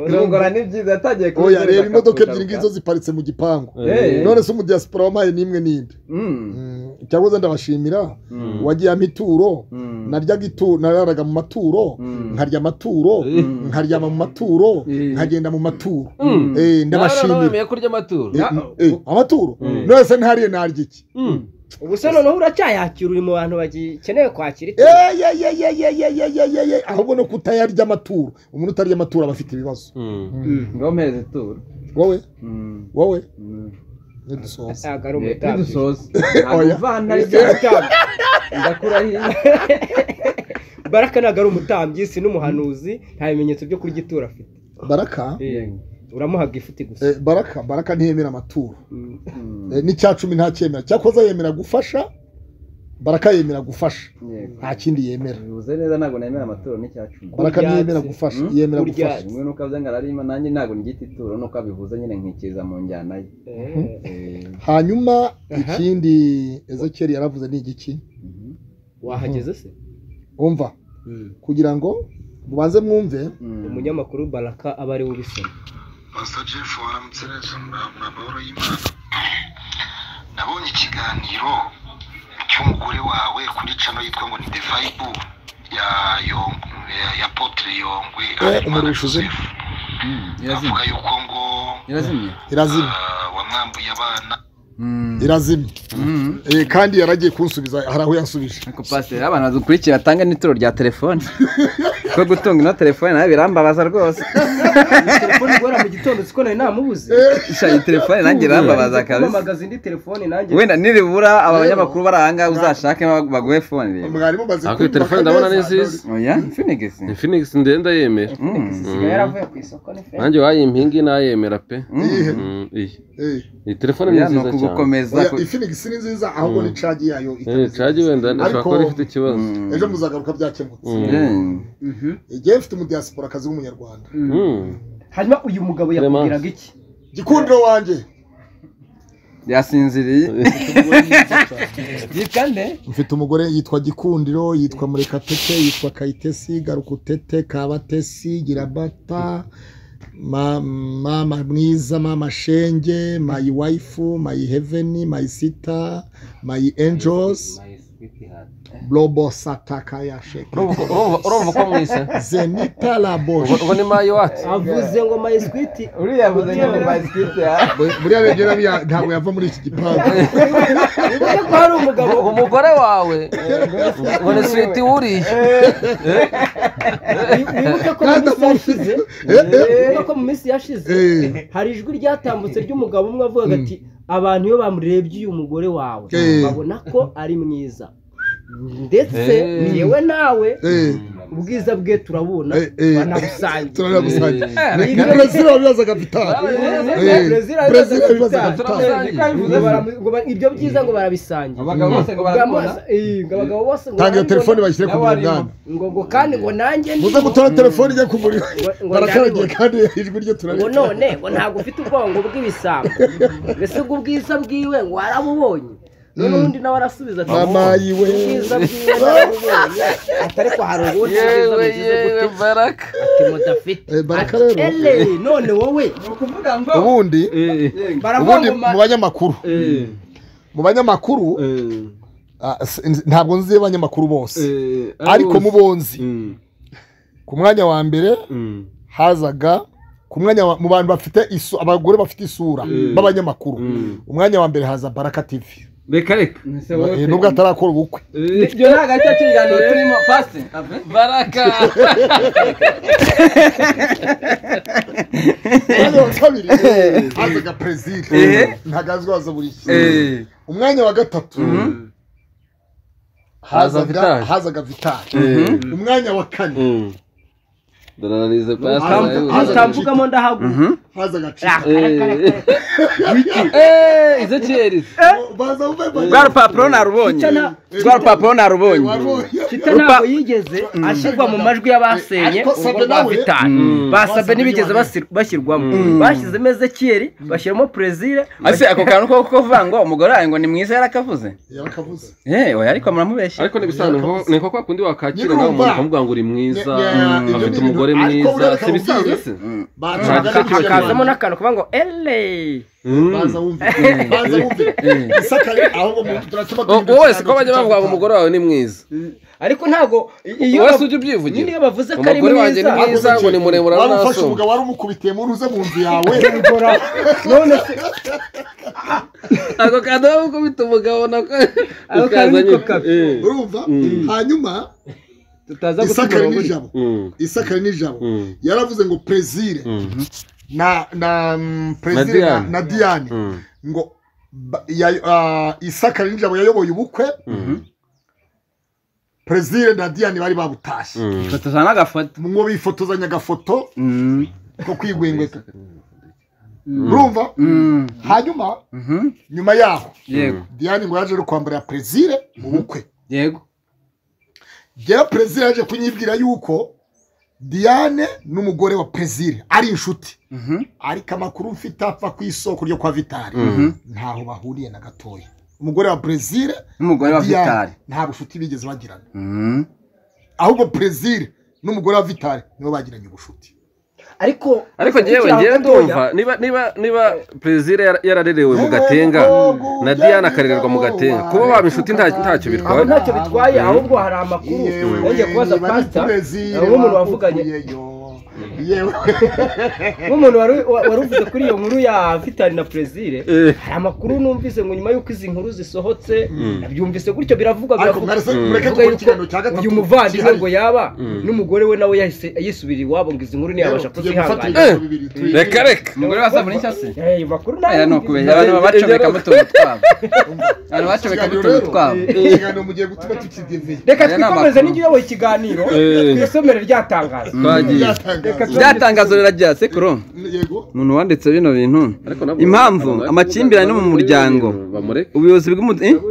kurongora ni byiza yatangiye kuba oya inzobe reba imodoka akakugaruka. ebyiri ngizo ziparitse mu gipangu Eh. none se umudiyasipora wamaye n'imwe n'indi Mm. Mm, cyangwa se ndabashimira Mm. wagiye amituro Mm. naryaga itu nararaga mu maturo Mm. nkarya amaturo Mm. nkaryama mu maturo Eh. nkagenda mu maturo Mm. Eh, Nabana ndabashimira bemeye kurya amaturo Eh, Na- eh, amaturo Eh. none se ntariye narya iki Mm. ubu se noneho uracyayakira uri mu bantu bakeneye kwakira ituro Eyeyeyeyeyeyeyeyeyeye. ahubwo no kutayarya amaturo umuntu utarya amaturo aba afite ibibazo Mm. ngo mpeze turu wowe Mm. wowe Mm. nidusoza ntabwo ari umutambyi ntidusoze Oya. ntabwo ry'amatambyi ndakura hirya baraka ntabwo ari umutambyi si n'umuhanuzi nta bimenyetso byo kurya ituro afite baraka uramuhaga ifuti gusa eh, baraka baraka ntiyemera amaturo Mm. Mm. Eh, n'icya cumi ntacyemera cyakoze yemera gufasha baraka yemera gufasha Yego. nta kindi yemera bivuze neza ntabwo nemera amaturo n'icya cumi baraka Kurya ntiyemera se. gufasha Hmm? yemera Kurya gufasha rimwe nuko avuze ngo ararima nanjye ntabwo ngita ituro nuko abivuze nyine nkikiriza mu njyana ye Eh, Eh, hanyuma Aha. ikindi ezekiyeli yaravuze ni igiki mhm. wahageze se umva kugira ngo mubanze mwumve Mm. umunyamakuru baraka aba ari we ubisoma Pastor Jeff waramutse neza muri amahoro y'Imana nabonye ikiganiro cy'umugore wawe kuri cano yitwa ngo ni The Vibe ya Yongwe ya Apotre Yongwe Harerimana umurusha izina. Joseph Mm. avuga irazimye yuko ngo irazimye irazima ah, wamwambuye abana Mm. irazima Mhm. Eh, kandi yaragiye kunsubiza hari aho yansubije ariko pasiteri abana badukurikira atange n'ituro rya telefone ko gutunga ino telefone nawe birambabaza rwose telefone igora mu gitondo siko nari namubuze Sha, iyi telefone nanjye irambabaza kabisa kumamagaza indi telefone nanjye wenda niribura aba banyamakuru bari ahangaha uzashake baguhe fone rero mwarimu maze Ariko iyi telefone ndabona ni nziza oya finigisi ni phoenix ndenda yemera isigaye yaravuye ku isoko ni fe nanjye wayimpingi nayemera pe Iyihe? Mm, iyi Eh, iyi telefone ni oya ni nziza cyane ukugukomeza oya, ku- Infinix ni nziza ahubwo ni cagi yayo Eh, itameze cagi neza. wenda ndashobora Ariko, kuba rifite ikibazo Mm. ejo muzagaruka byakemutse Mm. Mm. igihe mfite umudiyasipora akazi w'umunyarwanda Mm. hanyuma uyu mugabo yakubwiraga iki gikundiro wanjye yasinziriye kandi mfite umugore yitwa gikundiro yitwa murekatete yitwa kayitesi garukutete kabatesi girabata ma- mama mwiza mama shenge mayi wayifu mayi heveni mayi sita mayi enjosi robo sataka ya sheke Urumva ko- urumva- urumva ko mwise zenita laboshi ubu ni mayi wacu avuze ngo mayisikiti uriya avuze ngo ni bayisikiti ya buriya rero biriya ntabwo yava muri iki gipangu bivuze ko hari umugabo umugore wawe ngo ni switi wuriye wibuke ko mu kandi minsi yashize wibuke ko mu minsi yashize Eh. hari ijwi ryatambutse ry'umugabo umwe avuga ati abantu iyo bamurebye uyu mugore wawe Eh. babona ko ari mwiza ndetse Eh. yewe nawe Eh, ubwiza bwe turabuna Eh, eh. banabusangiye turanabusange Eh. ni perezida wabibazaga vitali Eh. Perezida Perezida yabibazaga yabibazaga bitanu. vitali Ngo baramu- ngo ba- ibyo byiza ngo barabisangira abagabo bose ngo Ngo barakunda amaso- eh, ngo abagabo bose ngo tanga iyo barabibona. telefone bashyire ku N'abarimu. munani ngo ngo kandi ngo nanjye muze ndimo. gutora telefone ijya ku muriro ngo barakaragiye ndabibona. kandi ijwi ryo ngo turareba none ngo ntabwo ufite ubwongo bw'ibisambo mbese ubwo ubwiza bwiwe ngo warabubonye none ubundi nawe arasubiza ati mama yiwe ubwiza bwiwe narabubonye atari ko hari ubundi ubwiza yewe bugize yewe gute baraka ati mudafite Eh, baraka rero ele none wowe ubundi baravuga ubundi ngo ma- mu banyamakuru mu banyamakuru ah, s- n- ntabwo nzi abanyamakuru bose ariko mu bonzi ku mwanya wa mbere hazaga ku mwanya wa- mu bantu bafite isu- abagore bafite isura Mm. b'abanyamakuru Mm. umwanya wa mbere haza baraka tv reka reka Eh, nubwo atarakora ubukwe ibyo ntabwo ari cyo kiganiro turimo pasi baraka umwanya wa kabiri hazaga perezida ntabwo azwi haza buri gihe umwanya wa gatatu Haza hazaga Vital. hazaga vitali Eh. umwanya wa kane ndarararize Haza- haza- pasita utambugamo ndahaguruka hazaga cika izo kiyerize baza rwa rupapuro narubonye Icana- rwa rupapuro narubonye kita ntabwo yigeze ashyirwa mu majwi y'abasenye Ariko urwo Sabe rwa nawe- vitali Mm. basabe Wasabe ntibigeze niwe. basir- bashyirwamo Mm. bashyizemo ezekiyeri bashyiramo perezida ese ako kantu ko kuvuga ngo umugore wawe ngo ni mwiza yarakavuze yarakavuze yewe oya ariko muramubeshya ariko n'ibisanzwe ni kwa kundi wakakira Nyirumva. nawe umuntu ukamuvuga ngo uri mwiza Ne- ne- ibyo ni afite umugore ibintu- ariko mwiza bureka si ibisanzwe ubwire. se bazaga Baraka Tv. hakazamo n'akantu kuvuga ngo ele Mm. baza wumve baza wumve isakare ahubwo mu- turatuma O- duhindura wowe si ko ikiganiro bajya bavuga ngo cy'abitanu. umugore wawe ni mwiza ariko ntabwo iyo wowe si bavu- ujya ubyivugira niyo bavuze ko ari umugore wanjye mwiza ni mwiza ngo ni muremure wari ufashe n'asumba umugabo wari umukubitiye mu ruze mu nzu yawe none se ako kantu waba ukubita umugabo nako Ako kantu ukazanye niko kabi. Eh. urumva Mm. hanyuma tutaza guta isakare umurongo uri- n'ijabo Mm. isakare n'ijabo Mm. yaravuze ngo perezire Mm. na na mm, perezire na, Diane. na diane Mm. ngo ba- ya- ah, isakare n'ijabo yayoboye ubukwe Mm. perezire na diane bari babutashye Mm. fotoza n'agafoto ngo bifotozanya agafoto Mm. ko kwigwengweka urumva Mm. hanyuma Mhm. nyuma yaho yego diane ngo yaje no kwambarira perezire mu bukwe yego rero perezida yaje kunyibwira yuko diane n'umugore wa perezida ari inshuti Mhm. ariko amakuru mfite apfa ku isoko ryo kwa vitari Mhm. ntaho bahuriye na gatoya umugore wa perezida n'umugore wa vitari nta bucuti bigeze bagirana Mm. ahubwo perezida n'umugore wa vitari nibo bagiranye ubucuti ariko ariko ngewe ukiri ngewe gatoya, ndumva niba niba niba perezida yara- yararerewe mu gatenga na diane akarererwa mu gatenga kuba waba inshuti nta- ahubwo ntacyo bitwara ntacyo bitwaye ahubwo hari amakuru yagiye kubaza pasita nk'umuntu wavuganye yewe nk'umuntu wari wari uvuze kuri iyo nkuru ya vitali na perezire Eh. hari amakuru numvise ngo nyuma y'uko izi nkuru zisohotse Mm. nabyumvise gutyo biravugwa ariko biravugwa mwarese Mm. mureke Avuga dukora yuko ikiganiro cya gatatu uyu muvandimwe ngo cyihariye. yaba Mm. n'umugore we nawe yahise yisubirira iwabo ngo izi nkuru ntiyabasha Rero, tugiye gufata kuzihanganira ibiganiro bibiri, tubiye. reka reka umugore wa sabuni nshya se Eh, ayo makuru aya ni ukubeshya abantu baba bacomekamo utuntu twabo abantu bacomekamo Ikiganiro utuntu rero, twabo ikiganiro mugiye gutuma tukidivye reka Aya ni twikomeze amakuru. n'ijya uyoboye ikiganiro Eh. ku isomero ryatangaza twagiye Byatangazwa. byatangazo rirajya sekuru yego umuntu wanditse bino bintu Ariko nabwo- impamvu abantu amakimbirane mu muryango bamureke ubuyobozi bw'umuryango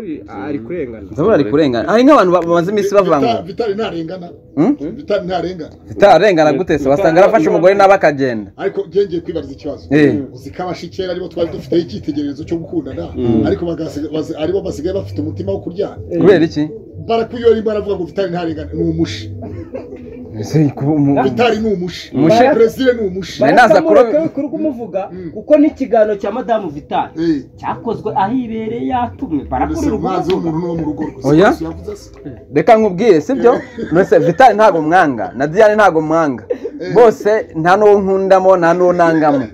ari kurengana ndabona ari kurengana hari nk'abantu ba- bamaze iminsi bavuga ngo Vita- vitali ntarengana Hmm? vitali ntarengana bitarengana gute se wasanga arafashe umugore nawe akagenda ariko njye ngiye kwibariza ikibazo Eh. uzi ko abashikera aribo twari dufiteho icyitegererezo cyo gukundana ariko bagasiga- bazi- aribo basigaye bafite umutima wo kuryana kubera iki barakuyoye arimo aravuga ngo vitali ntarengana ni umushi vitali ni umushi Umushi? perezida ni umushi Nari naza kuroba- kuri kumuvuga kuko n'ikiganiro cya madamu vitali Eh, cyakozwe aho ibereye yatumwe mbese barakurira umwanzi umuvugo w'umuntu n'uwo mu rugo rwe. Oya. Si ko yavuze se? reka nkubwire sibyo mbese vitali ntabwo mwanga na diane ntabwo mwanga bose nta n'uwo nkundamo nta n'uwo nangamo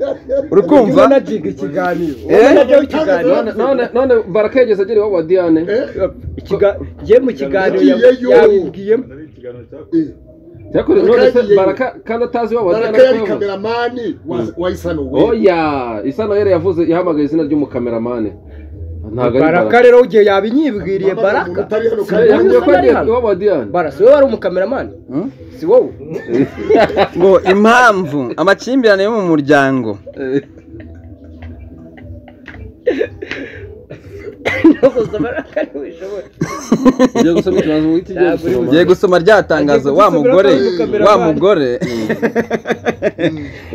uri kumva ndimo nagiga ikiganiro Eh? Ndimo najyaho ikiganiro none none none baraka yageze agera iwabo wa diane Ikiga- njye mu kiganiro ya- Yagiyeyo. yabibwiyemo Eh, yakore none se baraka kandi atazi iwabo wa diane baraka ko yari yavuze kameramani wa- wa isano we oya isa noheli yavuze yahamagaye izina ry'umukameramani ntabwo ari baraka baraka rero ugiye yabinyibwiriye baraka Eh, yavuze ko ari iwabo wa diane bara si wowe wari umukameramani Hmm? si wowe ngo impamvu amakimbirane yo mu muryango Ntabwo baraka ntibishoboye ugiye gusoma ikibazo mu giti ugiye gusoroma ngiye gusoma rya tangazo wa mugore wa mugore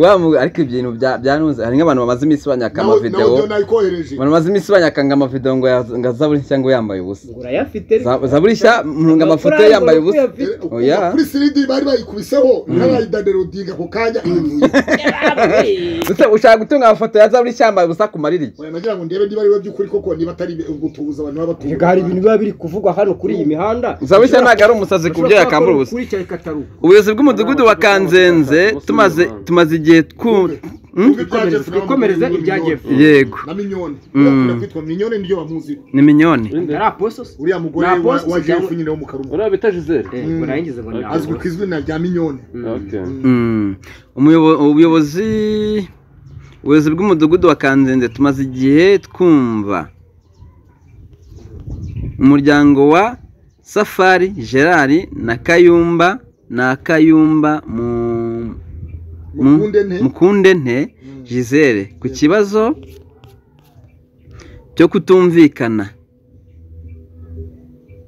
wa mugore ariko ibintu bya- byanunze hari nk'abantu bamaze iminsi banyaka amavidewo nawe nayikohereje abantu bamaze iminsi banyakanga amavidewo ngo ya- ngo zaburi nshya ngo yambaye ubusa urayafite Za- zaburi nshya mpunga amafoto ye yambaye ubusa oya kuri siridi bari bayikubiseho n'abayidanerudinga ako kanya Ute- ushaka gutunga amafoto ya zaburi nshya yambaye ubusa ku mariri Oya, nagira ngo ndebe niba ari we by'ukuri koko niba atari gutubuza abantu baba batubuza Reka hari ibintu biba biri kuvugwa hano kuri iyi mihanda zaburi nshya ntabwo ari umusazi ku byo yakambura ubusa kuri cya kataruka ubuyobozi bw'umudugudu wa kanzenze tumaze tumaze igihe twu Hmm? twikomereze ibya jeff yego na minyoni Mm. urakunda kwitwa minyoni niyo bamuzi ni minyoni ari aposos uriya mugore Nta wa- boss wa jeff cyangwa- nyine wo mu karuma uriya bita gisele Mm. urangiza ngo ntabwo azwi ku izina rya minyoni Okay. Mm. Umuyobo- ubuyobozi ubuyobozi bw'umudugudu wa kanzenze tumaze igihe twumva umuryango wa safari gerard na kayumba na kayumba mu mu- Mukunde nte. mukunde nte gisele ku kibazo cyo kutumvikana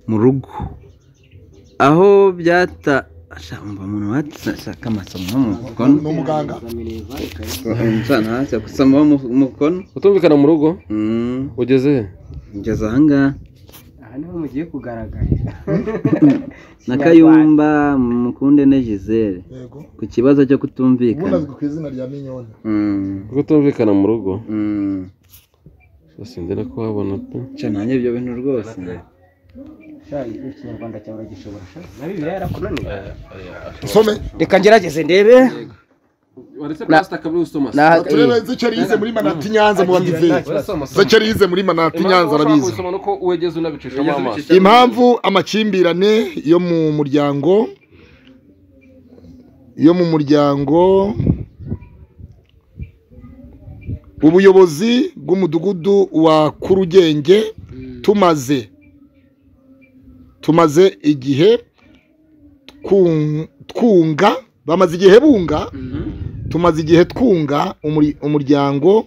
mu rugo aho byata ashaka umva umuntu washaka amasomo nko mu mukono ni umuganga umucana hasi akusoma mu mu mukono utumvikana mu rugo Mm, ugeze he kugeza ahangaha aha niho mugiye kugaragara na kayumba mukunde ne gisele yego ku kibazo cyo ubundi kutumvikana azwi ku izina rya minyoni Mm, utumvikana mu rugo mm. sindera kuhabona pe Cyo nanjye ibyo bintu rwose ikinyarwanda cyawe uragishobora sha na bibiliya yarakunaniye usome reka ngerageze ndebe waretse pasita kabiri usoma turebe zicari yize muri manati nyanza mu badive zicari yize muri manati nyanza arabizi usoma nuko wegeze unabicishamo amaso impamvu amakimbirane yo mu muryango yo mu muryango ubuyobozi bw'umudugudu wa kurugenge tumaze tumaze igihe twun- twunga bamaze igihe bunga tumaze igihe twunga umuri- umuryango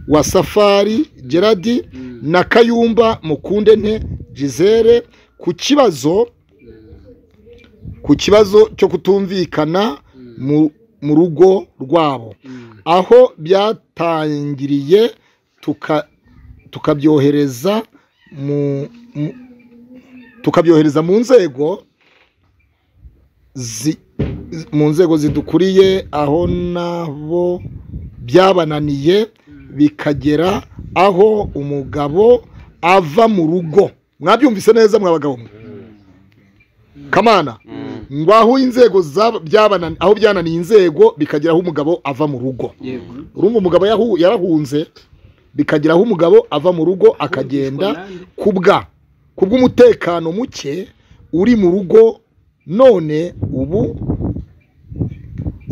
wa safari geradi na kayumba mukunde nte gisele ku kibazo ku kibazo cyo kutumvikana mu- mu rugo rwabo aho byatangiriye tuka- tukabyohereza mu mu- tukabyohereza mu nzego zi- mu nzego zidukuriye aho nabo byabananiye bikagera aho umugabo ava mu rugo mwabyumvise neza mwabagabo mwe kamana ngwaho inzego zaba- byabanani- aho byananiye inzego bikagera aho umugabo ava mu rugo urumva umugabo yahu- yarahunze bikagera aho umugabo ava mu rugo akagenda kubwa kubw'umutekano muke uri mu rugo none ubu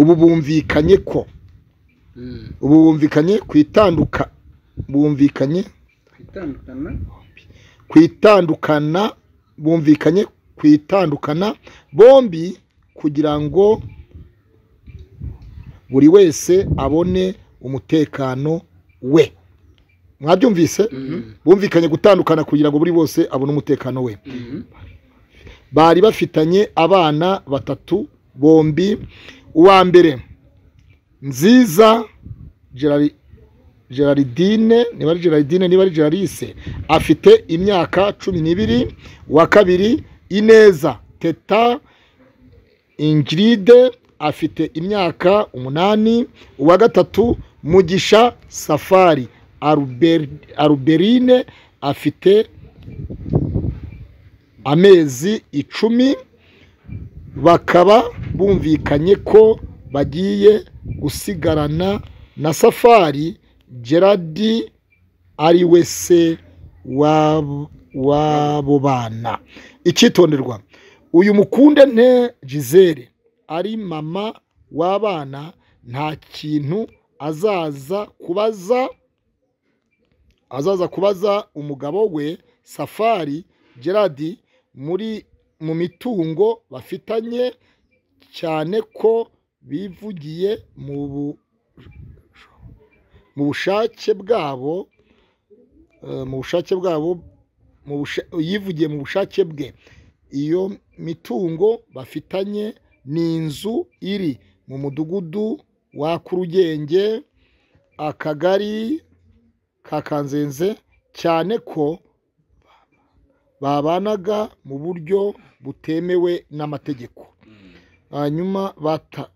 ubu bumvikanye ko ubu bumvikanye ku itanduka bumvikanye ku itandukana bumvikanye ku itandukana bombi kugira ngo buri wese abone umutekano we mwabyumvise bumvikanye gutandukana kugira ngo buri wese abone umutekano we bari bafitanye abana batatu bombi uwa mbere nziza Gerari- gerardine niba ari gerardine niba ari gerarice afite imyaka cumi n'ibiri uwa kabiri ineza teta ingiride afite imyaka umunani uwa gatatu mugisha safari Aruber- aruberine afite amezi icumi bakaba bumvikanye ko bagiye gusigarana na safari geradi ari we se w'abo- w'abo bana icyitonderwa uyu mukunde nte gisele ari mama w'abana nta kintu azaza kubaza azaza kubaza umugabo we safari geradi muri mu mitungo bafitanye cyane ko bivugiye mu bu- mu bushake bwabo eh, mu bushake bwabo mu busha- yivugiye mu bushake bwe iyo mitungo bafitanye ni inzu iri mu mudugudu wa kurugenge akagari ka kanzenze cyane ko babanaga mu buryo butemewe n'amategeko hanyuma bata-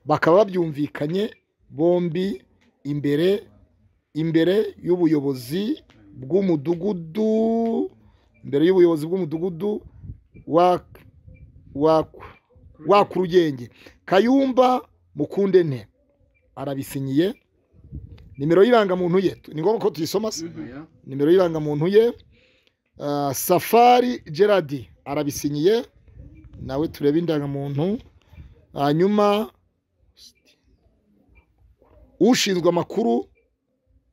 bakaba babyumvikanye bombi imbere imbere y'ubuyobozi bw'umudugudu imbere y'ubuyobozi bw'umudugudu wa wa wa kurugenge kayumba mukunde nte arabisinyiye nimero y'irangamuntu ye ni ngombwa ko tuyisoma se nimero y'irangamuntu ye Ah, safari gerard arabisinyiye nawe turebe indangamuntu hanyuma ushinzwe amakuru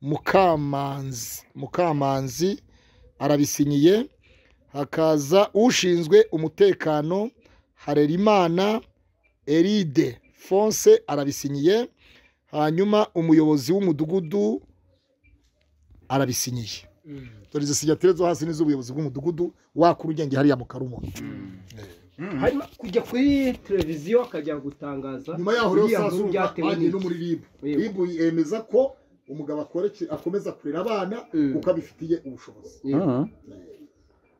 mukamanzi mukamanzi arabisinyiye hakaza ushinzwe umutekano harerimana eride fonse arabisinyiye hanyuma umuyobozi w'umudugudu arabisinyiye dore izo sinyatire zo hasi n'iz'ubuyobozi bw'umudugudu wakura ugenge hariya mu karumo harimo kujya kuri televiziyo akajya gutangaza nyuma yaho rero iriya nkuru sasuka byatewe bagiye no n'iki? muri ribu Yego. ribu yemeza ko umugabo akoreke- akomeza kurera abana kuko abifitiye ubushobozi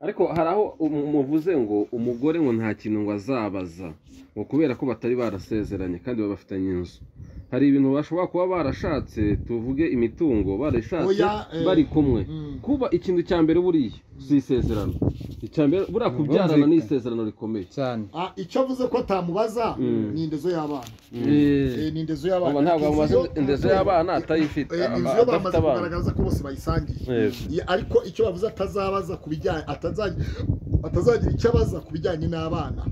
ariko hari aho umu- muvuze ngo umugore ngo nta kintu ngo azabaza ngo kubera ko batari barasezeranye kandi baba bafitanye inzu hari ibintu bashobora kuba barashatse tuvuge imitungo barashatse Oya, eh, bari kumwe mm. kuba ikintu cya mbere buriya si isezerano icya mbere buriya kubyarana ni isezerano rikomeye cyane Ah, icyo avuze ko atamubaza Mm. ni indezo y'abana Eh, ni indezo ubu y'abana ntabwo Inzu amaze yo- indezo y'abana atayifite Eh, aba- inzu yo adafite bamaze abana kugaragaza ko bose bayisangiye Yego. Ye- ariko icyo bavuze atazabaza ku bijyanye atazagira atazagira icyo abaza ku bijyanye n'abana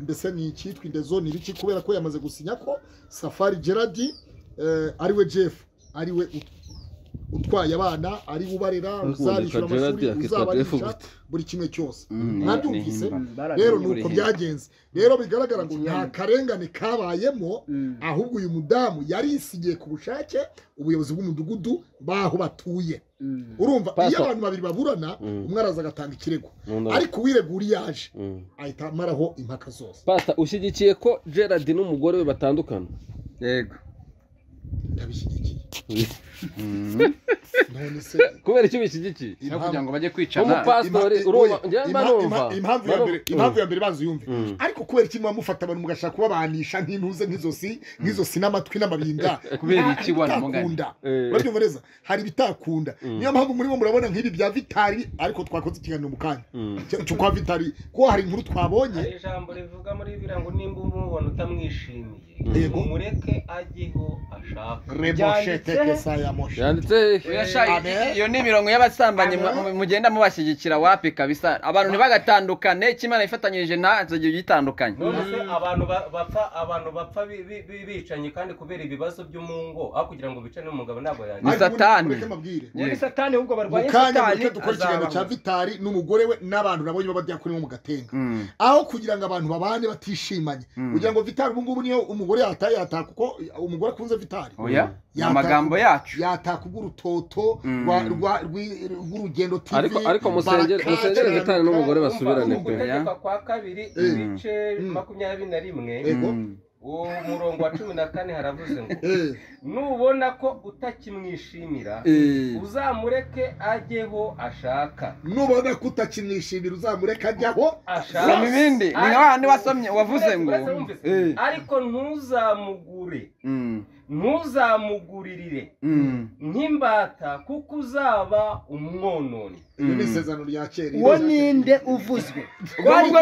mbese ni icyitwa indezo ni ibiki kubera ko yamaze gusinya ko safari gerard eh, ari we jeff ari we ut- utwaye abana ari we ubarera uzabishyura Gerard amashuri akitwa Jeff uzabarisha gute? buri kimwe cyose Mm, mwabyumvise ni- ni- rero ni uko byagenze rero bigaragara ngo nta Ikinyamakuru. karengane kabayemo Mm. ahubwo uyu mudamu yarisigiye ku bushake ubuyobozi bw'umudugudu baho batuye Mm. urumva iyo Pastor. abantu babiri baburana Mm. umwe araza agatanga ikirego Nkunda- ariko uwiregura iyo aje Mm. ahita amaraho impaka zose pata ushyigikiye ko gerard n'umugore we batandukana yego ndabishyigikiye none se kubera icyo bishyigikiye no kugira ngo bajye kwicana umupasitori Ima- urumva oya, njye mba ima- numva ima- impamvu ya mbere- impamvu ya mbere banza uyumve ariko kubera iki mwamufata abantu mugashaka kubabanisha nk'intuze nk'izosi nk'izosi n'amatwi n'amabinga Kubera iki Hari wana ibitakunda. Eh. urabyumva neza hari ibitakunda niyo mpamvu murimo murabona nk'ibi bya vitari ariko twakoze ikiganiro mu kanya Cyo- cyo kwa vitari kuko hari inkuru hari twabonye ijambo rivuga muri biriya ngo nimba umubona utamwishimiye Yego. umureke ajyeho ashaka reboshete Byanditse- kesa ya moshe yanditse hehe? Amen. iyo ni imirongo y'abasambanyi mu- mu- mugenda mubashyigikira wapi kabisa abantu ntibagatandukane icyo imana yifatanyirije ntazo gitandukanye none se abantu ba- bapfa abantu bapfa bi- bi- bi- bicanye kandi kubera ibibazo byo mu ngo aho kugira ngo bicane n'umugabo ntabwo Ni yanjye Ariko ubundi Satani. mureke mbabwire. muri satani ahubwo mu barwanya kanya satani mureke dukora ikiganiro cya azabaho. vitari n'umugore we n'abantu nabonye b'abadiyakoni bo mu gatenga Mm. aho kugira ngo abantu babane batishimanye kugira ngo vitari ubu ngubu niyo umugore yataye yataha kuko umugore akunze vitari oya ni Yataka- amagambo yacu yataka ubw'urutoto Mm. rwa- rwa- rwi- rw'urugendo tv ariko ariko musengere barakaza musengere cyane. gitari n'umugore Urumva, basubirane mu pe gutegeka kwa kabiri ibice makumyabiri na rimwe Yego. Mm. uwo murongo wa cumi na kane haravuze ngo Eh, nubona ko utakimwishimira Eh. uzamureke ajyeho ashaka nubona ko utakimwishimira uzamureka ajyaho ashaka soma ibindi ni nka wa- ni wasomye wavuze ngo Uretse- uretse Eh. wumvise. ariko ntuzamugure Mm. ntuzamuguririre Mm. nk'imbata kuko uzaba umwononi Ibi ni isezerano rya kera uwo ninde uvuzwe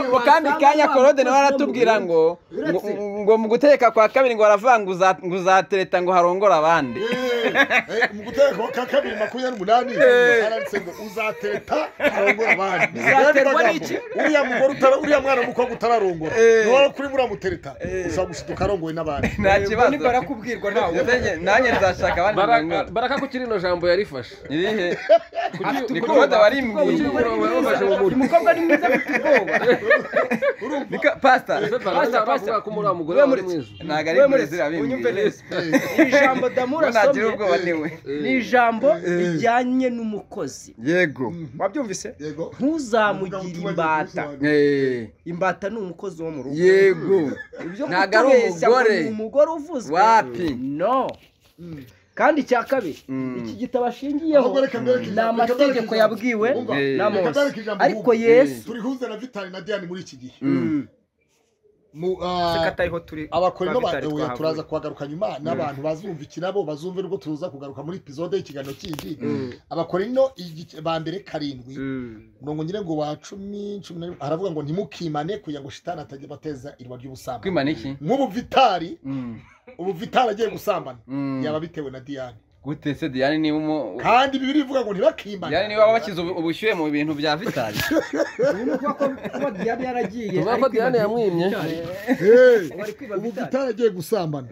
ubwo kandi kanya korode nawe aratubwira ngo ngo- Uretse- ngo mu gutegeka kwa kabiri ngo baravuga ngo uza- ngo uzatereta ngo harongore abandi Eh, eh, mu guterwa ka kabiri makumyabiri n'umunani aranditse ngo uzatereta arongora abandi Uzaterwa n'iki? uriya mugore utara uriya mwana w'umukobwa utararongora Eh. niba kuri buriya mutereta ushobora gushiduka arongowe n'abandi nta Ubwo kibazo nibarakubwirwa wahawe nanjye nzashaka abandi baraka bangana baraka ko kirino jambo yarifashe irihe Kuki- kuki- ni kode kuki- warimbwiye umurongo yawufashe mu mutwe umukobwa ni mwiza afite ubwoba niko pasita baraza baravuga ko muri wa mugore wawe ari mwiza ntabwo ari Wewe murezi murezi, unyumve rabimbwiye neza iri jambo damura nagira asomye ubwoba niwe ni ijambo rijyanye n'umukozi yego wabyumvise yego ntuzamugire imbata Eh, imbata ni umukozi wo mu rugo yego ibyo ntabwo ari kutubeshya ngo umugore. ni umugore uvuzwe Wapi? no kandi icya kabiri Mm. iki gitabo ashingiyeho Ahubwo reka mbereke ni ijambo, reka amategeko mbereke yabwiwe ijambo. Umva, Eh. na reka mose mbereke ijambo, ariko ahubwo. yesu turihuze na vitali na diane muri iki gihe Mm. Mu, ah, reka atariho turi abakorino ba Vitali bawe twahavuye. turaza kuhagaruka nyuma n'abantu bazumva iki nabo bazumva nibwo tuza kugaruka muri epizode y'ikiganiro kindi abakorino igi- ba mbere karindwi mirongo nyine ngo wa cumi cumi na rimwe aravuga ngo ntimukimane kugira ngo shitani atajya bateza irwa ry'ubusambanyi kwimana iki nk'ubu vitali Mm. ubu vitali agiye gusambana Mm. yaba bitewe na diane gute se diane niba umu kandi bibiri ivuga ngo diane ntibakimane niba washyize ubu- ubushyuhe mu bintu bya vitali kuba diane yaragiye tuvuga ko diane yamwimye Hey, bari kwiba ubu Vitali. vitali agiye gusambana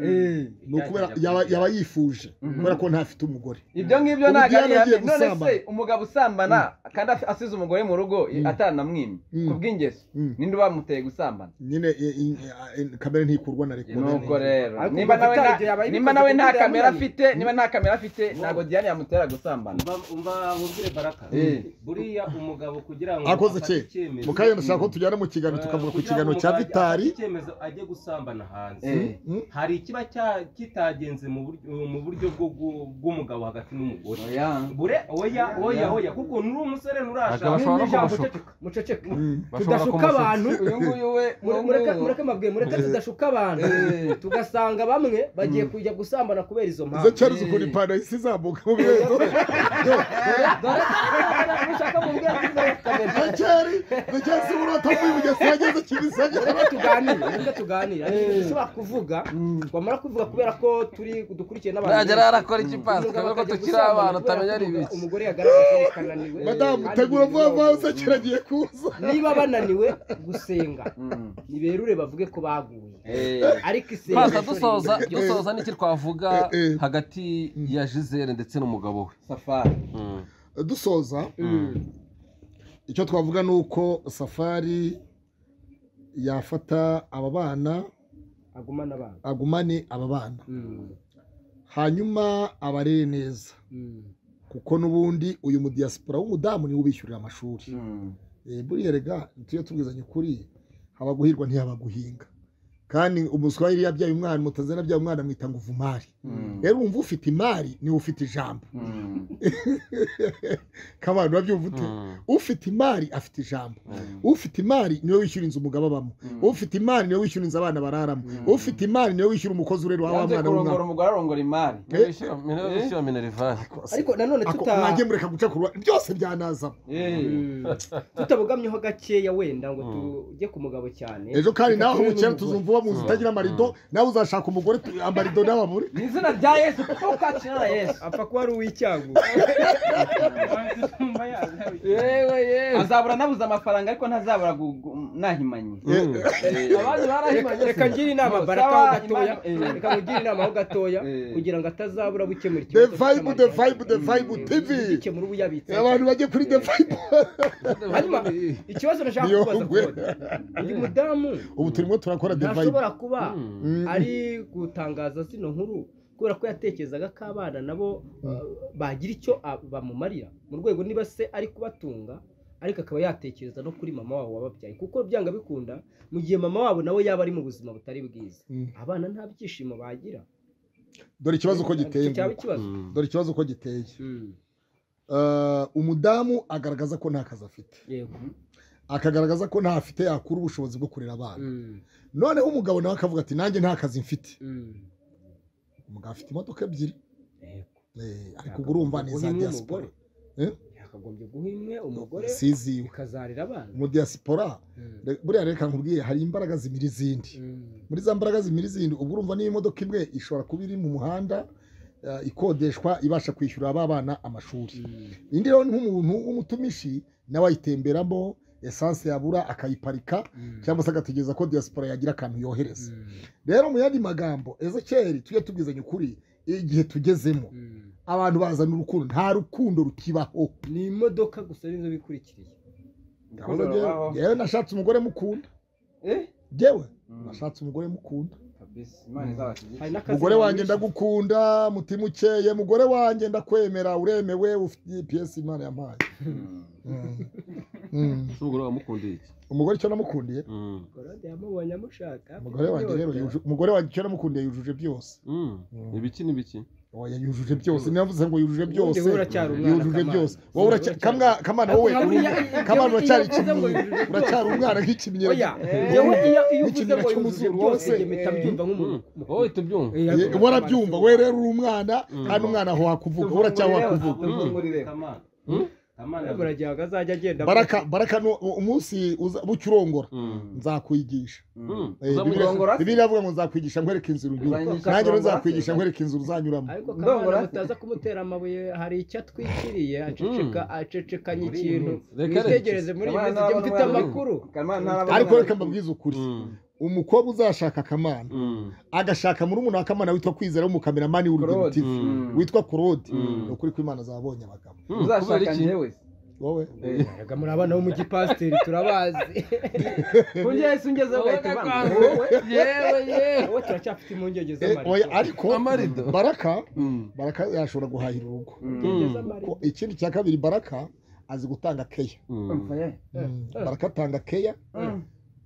ni ukubera yaba- yaba yifuje kubera ko ntafite umugore ibyo ngibyo Ubu ntabwo ari Diane agiye ihame none se gusambana. umugabo usambana kandi af- asize umugore mu rugo ataranamwimye Mm. ku bw'ingeso Mm. ninde ubamuteye gusambana nyine i- i- i- kamere ntikurwa na reka nuko rero Ariko nimba ubwo nawe Vitali nta- igihe yabaye nimba ibikoze nawe ku nta buryo kamera yamunaniye. afite nimba nta kamera afite ntabwo diane yamutera gusambana umva umva wumvire baraka Eh. buriya umugabo kugira ngo akoze afate ki icyemezo, mukanya ndashaka ko tujyana mu kiganiro eh, tukavuga ku kugira kiganiro ngo cya umugabo vitari afate icyemezo ajye gusambana hanze Eh. Mm. hari ikiba cya- kitagenze mu buryo mu buryo bwo gu- bw'umugabo hagati n'umugore oya bure oya oya oya kuko nuri umusore Abagabo nturashaka bashobora no n'ijambo kumushuka. uceceka- muceceke Bashobora tudashuka kumushuka. abantu uyu nguyu we mure- mureke mureke amabwiye mureke tudashuka abantu Eh. tugasanga bamwe bagiye kujya gusambana kubera izo izo mpamvu cyari ukuntu ipantaro isi izamuka mu birenzo dore ushaka mu bwenge izo cyari izo cyari si urota muri bugesera ageze kimisagara reka tuganire reka tuganire hari ibintu dushobora kuvuga twamara kubivuga kubera ko turi dukurikiye n'abantu ntajya benshi. arakora iki pasi Umugabo kubera ko akajya tukiri gusambana abana kubera utamenya ko ari ibiki umugore yagaragaje ko ananiwe madamu kandi tegura vuba vuba ibintu- uzakira agiye kuza niba bananiwe gusenga niberure bavuge ko baguye ariko isenga pasi dusoza dusoza n'iki twavuga hagati ya jizere ndetse n'umugabo we safari Mm. dusoza icyo twavuga ni uko safari yafata aba bana agumana abantu agumane aba bana hanyuma abarere neza kuko n'ubundi uyu mudiyasipora w'umudamu niwe ubishyurira amashuri Eh, buriya rega tujye tubwizanya ukuri haba guhirwa ntihaba guhinga kandi umuswa yari yabyaye umwana umutazana abyaye umwana amwita ngo uva imari rero wumva ufite imari niwe ufite ijambo kabantu babyumva ute ufite imari afite ijambo ufite imari niwe wishyura inzu umugabo abamo ufite imari niwe wishyura inzu abana bararamo ufite imari niwe wishyura umukozi urera wa wa yanze mwana w'umwana kurongora umugore arongora imari minero minerivani ariko nanone Ako- tuta- mwagiye mureka guca kurwa byose byanazamo tutabogamyeho gakeya wenda ngo tujye ku mugabo cyane ejo kandi nawe Reka turebe umukera tuzumva uba mu nzu itagira amarido nawe uzashaka umugore tu- amarido nawe abure mu izina rya yesu kuko ukakira na yesu apfa kuba ari uw'icyago yewe yewe azabura anabuze amafaranga ariko ntazabura gu- gu- nahimanye abandi barahimanye reka ngire inama Ngo, baraka sawa, ho gatoya Imana- eh. reka ngire inama ho gatoya Eh. kugira ngo atazabura gukemura the ikibazo vibe the cy'amadeni. vibe the vibe tv gukemura ubu yabitse abantu bajye kuri the vibe hanyuma ikibazo nashaka Niyo kubaza ngwe. kode uyu mudamu ubu turimo turakora the vibe ntashobora kuba Mm. ari gutangaza zino nkuru kubera ko yatekerezaga ko abana nabo uh, bagira icyo a- bamumarira mu rwego niba se ari kubatunga ariko akaba yatekereza no kuri mama wabo wababyaye kuko byanga bikunda mu gihe mama wabo nawe yaba ari mu buzima butari bwiza Mm. abana nta byishimo bagira dore ikibazo uko giteye Icyo cyaba nguko. ikibazo dore ikibazo uko giteye Mm. Eh, umudamu agaragaza ko nta kazi afite yego akagaragaza ko nta afite yakura ubushobozi bwo kurera abana Mm. noneho umugabo nawe akavuga ati nanjye nta kazi mfite Mm. umugabo afite imodoka ebyiri Yego. Eh, ariko ubwo urumva ni iza Guha imwe diaspora yakagombye guha imwe umugore siziwe ikazarira abana mu diaspora Mm. re- buriya reka nkubwiye hari imbaraga zimira izindi Mm. muri za mbaraga zimira izindi ubwo urumva niba imodoka imwe ishobora kuba iri mu muhanda eh, ikodeshwa ibasha kwishyurira ba bana amashuri Mm. indi rero ni nk'umuntu w'umutumishi nawe ayitemberamo esanse yabura akayiparika Mm. cyangwa se agategereza ko diaspora yagira akantu yohereza Mm. rero mu yandi magambo ezekeri tujye tubwizanya ukuri igihe tugezemo Mm. abantu bazana urukundo nta rukundo rutibaho ni imodoka gusa nizo bikurikiriye Ahubwo jyewe- jyewe nashatse umugore mukunda Eh? jyewe nashatse umugore mukunda hari n'akazi umugore wanjye nyamwinshi. ndagukunda mutima ukeye mugore wanjye ndakwemera uremewe ufite gps imana yampaye Mm. Mm. ese umugore wamukundiye iki umugore icyo namukundiye Mm. Korode yamubonye amushaka umugore wanjye rero yujuje- umugore wanjye icyo namukundiye yujuje byose Mm. ibiki n'ibiki oya yujuje byose navuze ngo yujuje byose Ubundi wowe uracyari umwana, yujuje Kamana. byose wowe uracya- Uracyari- kamwa kamana wowe Ntabwo hariya- kamana iyo- uracyari iyo uvuze ngo ikinyira yujuje uracyari byose. umwana nk'ikinyira Oya, yewe iyo- iyo uvuze N'ikinira ngo yujuje cy'umuzungu byose wose. njye mpita mbyumva nk'umuntu Mm. wowe tubyumva Eh, Ye- ariko- warabyumva we rero uri umwana kandi umwana aho wakuvuga we uracyari wakuvuga Baragiye azajya agenda baraka baraka ni umunsi uza- bucyo urongora nzakwigisha Mm. Eh, Uzamugira- Bibiliya- bibiliya avuga ngo nzakwigisha nkwereka inzira unyura nanjye rero nzakwigisha nkwereka inzira uzanyuramo ariko kamana mutaza kumutera amabuye hari icyo atwikiriye aceceka acecekanya ikintu Reka reka. mwitegereze muri iyi minsi njye mfite amakuru ariko reka mbabwize ukuri Mm. umukobwa uzashaka akamana Mm. agashaka muri umuntu wakamana witwa kwizera w'umukameramani w'urugendo Claude. tv Mm. witwa claude Mm. ni ukuri ko imana zabonye abagabo Mm. kubera uzashaka iki njyewe wowe Erega muri abana bo mu gipasiteri turabazi kurya yahise ungeze ugahita ubana yewe yewe wowe turacyafite impungenge Eh, oya, z'amarira ariko Amarido. baraka Mm. baraka yashobora guhahira urugo Mm. Ko ikindi cya kabiri baraka azi gutanga keya Mm. baraka atanga keya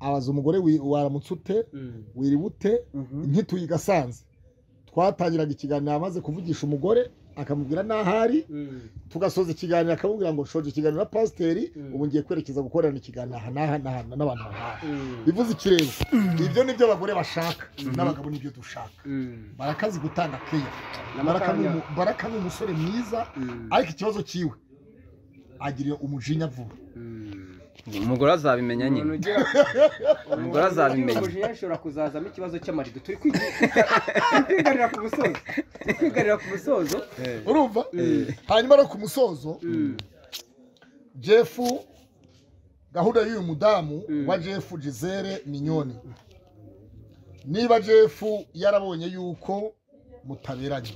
abaza umugore wi- waramutse ute wiriwe ute nkituye igasanze twatangiraga ikiganiro amaze kuvugisha umugore akamubwira n'ahari tugasoza ikiganiro akamubwira ngo nshoje ikiganiro na pasiteri ubu ngiye kwerekeza gukorana ikiganiro aha n'aha n'aha n'abantu bahaha bivuze ikirere ibyo nibyo abagore bashaka n'abagabo nibyo dushaka baraka azi gutanga keya Baraka ni umu- baraka ni umusore mwiza ariko ikibazo cyiwe agira umujinya vuba umugore azabimenya nyine umugore azabimenya umujinya ashobora kuzazamo ikibazo cy'amarido turi kwigi- turi kwigarira ku musozo turi kwigarira ku musozo urumva hanyuma no ku musozo jefu gahunda y'uyu mudamu wa jefu gisele minyoni niba jefu yarabonye yuko mutaberanye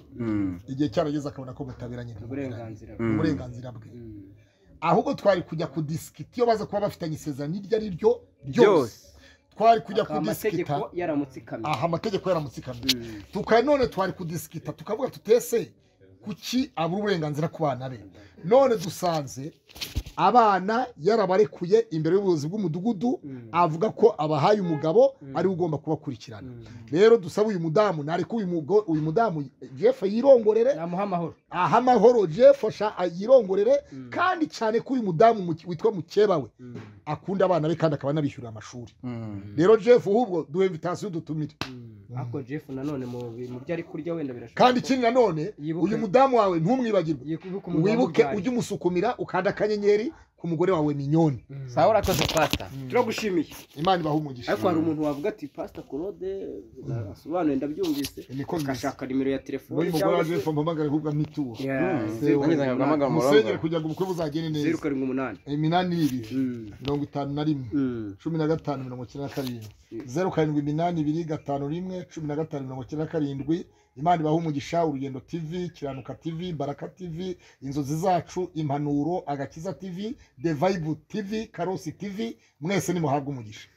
igihe cyarageze akabona ko mutaberanye ntimuberanye. uburenganzira Ni uburenganzira bwe ahubwo twari kujya kudisikita iyo baza kuba bafitanye isezerano iryo ari ryo ryose byose twari kujya akaba amategeko kudisikita yaramutse ikamyo aha amategeko yaramutsikamye tukaba none twari kudisikita tukavuga tutese kuki abura uburenganzira ku bana be none dusanze abana yarabarekuye imbere y'ubuyobozi bw'umudugudu avuga ko abahaye umugabo ariwe ugomba kubakurikirana rero dusaba uyu mudamu nareka uyu mugo- uyu mudamu jeff yirongorere namuha amahoro aha amahoro jeff asha- yirongorere kandi cyane ko uyu mudamu mu- witwa mukeba we akunda abana be kandi akaba anabishyurira amashuri rero jeff ahubwo duhe invitasiyo dutumire ariko jeff nanone mu mu byo ari kurya wenda birashoboka kandi ko ikindi nanone Yibuke. uyu mudamu wawe ntumwibagirwe yibuka umugabo wibuke wamubyariye. ujye umusukumira ukanda akanyenyeri ku mugore wawe minyoni sawa urakoze pasta turagushimiye imana ibaha umugisha ariko hari umuntu wavuga ati pasita korode asobanuye ndabyumvise niko bisa akashaka nimero ya telefone n'uyu mugore cyangwa waje se mpamagare ahubwo amituwe nageze nkagahamagara musengere umurongo kugira ngo ubukwe buzagende zeru neza karindwi umunani iminani n'ibiri Mm, mirongo itanu na rimwe mm. cumi na gatanu mirongo icyenda na karindwi zeru karindwi iminani ibiri gatanu rimwe cumi na gatanu mirongo icyenda na karindwi imana ibaha umugisha urugendo tv kiranuka tv baraka tv inzozi zacu impanuro agakiza tv the vibe tv karosi tv mwese nimuhabwe umugisha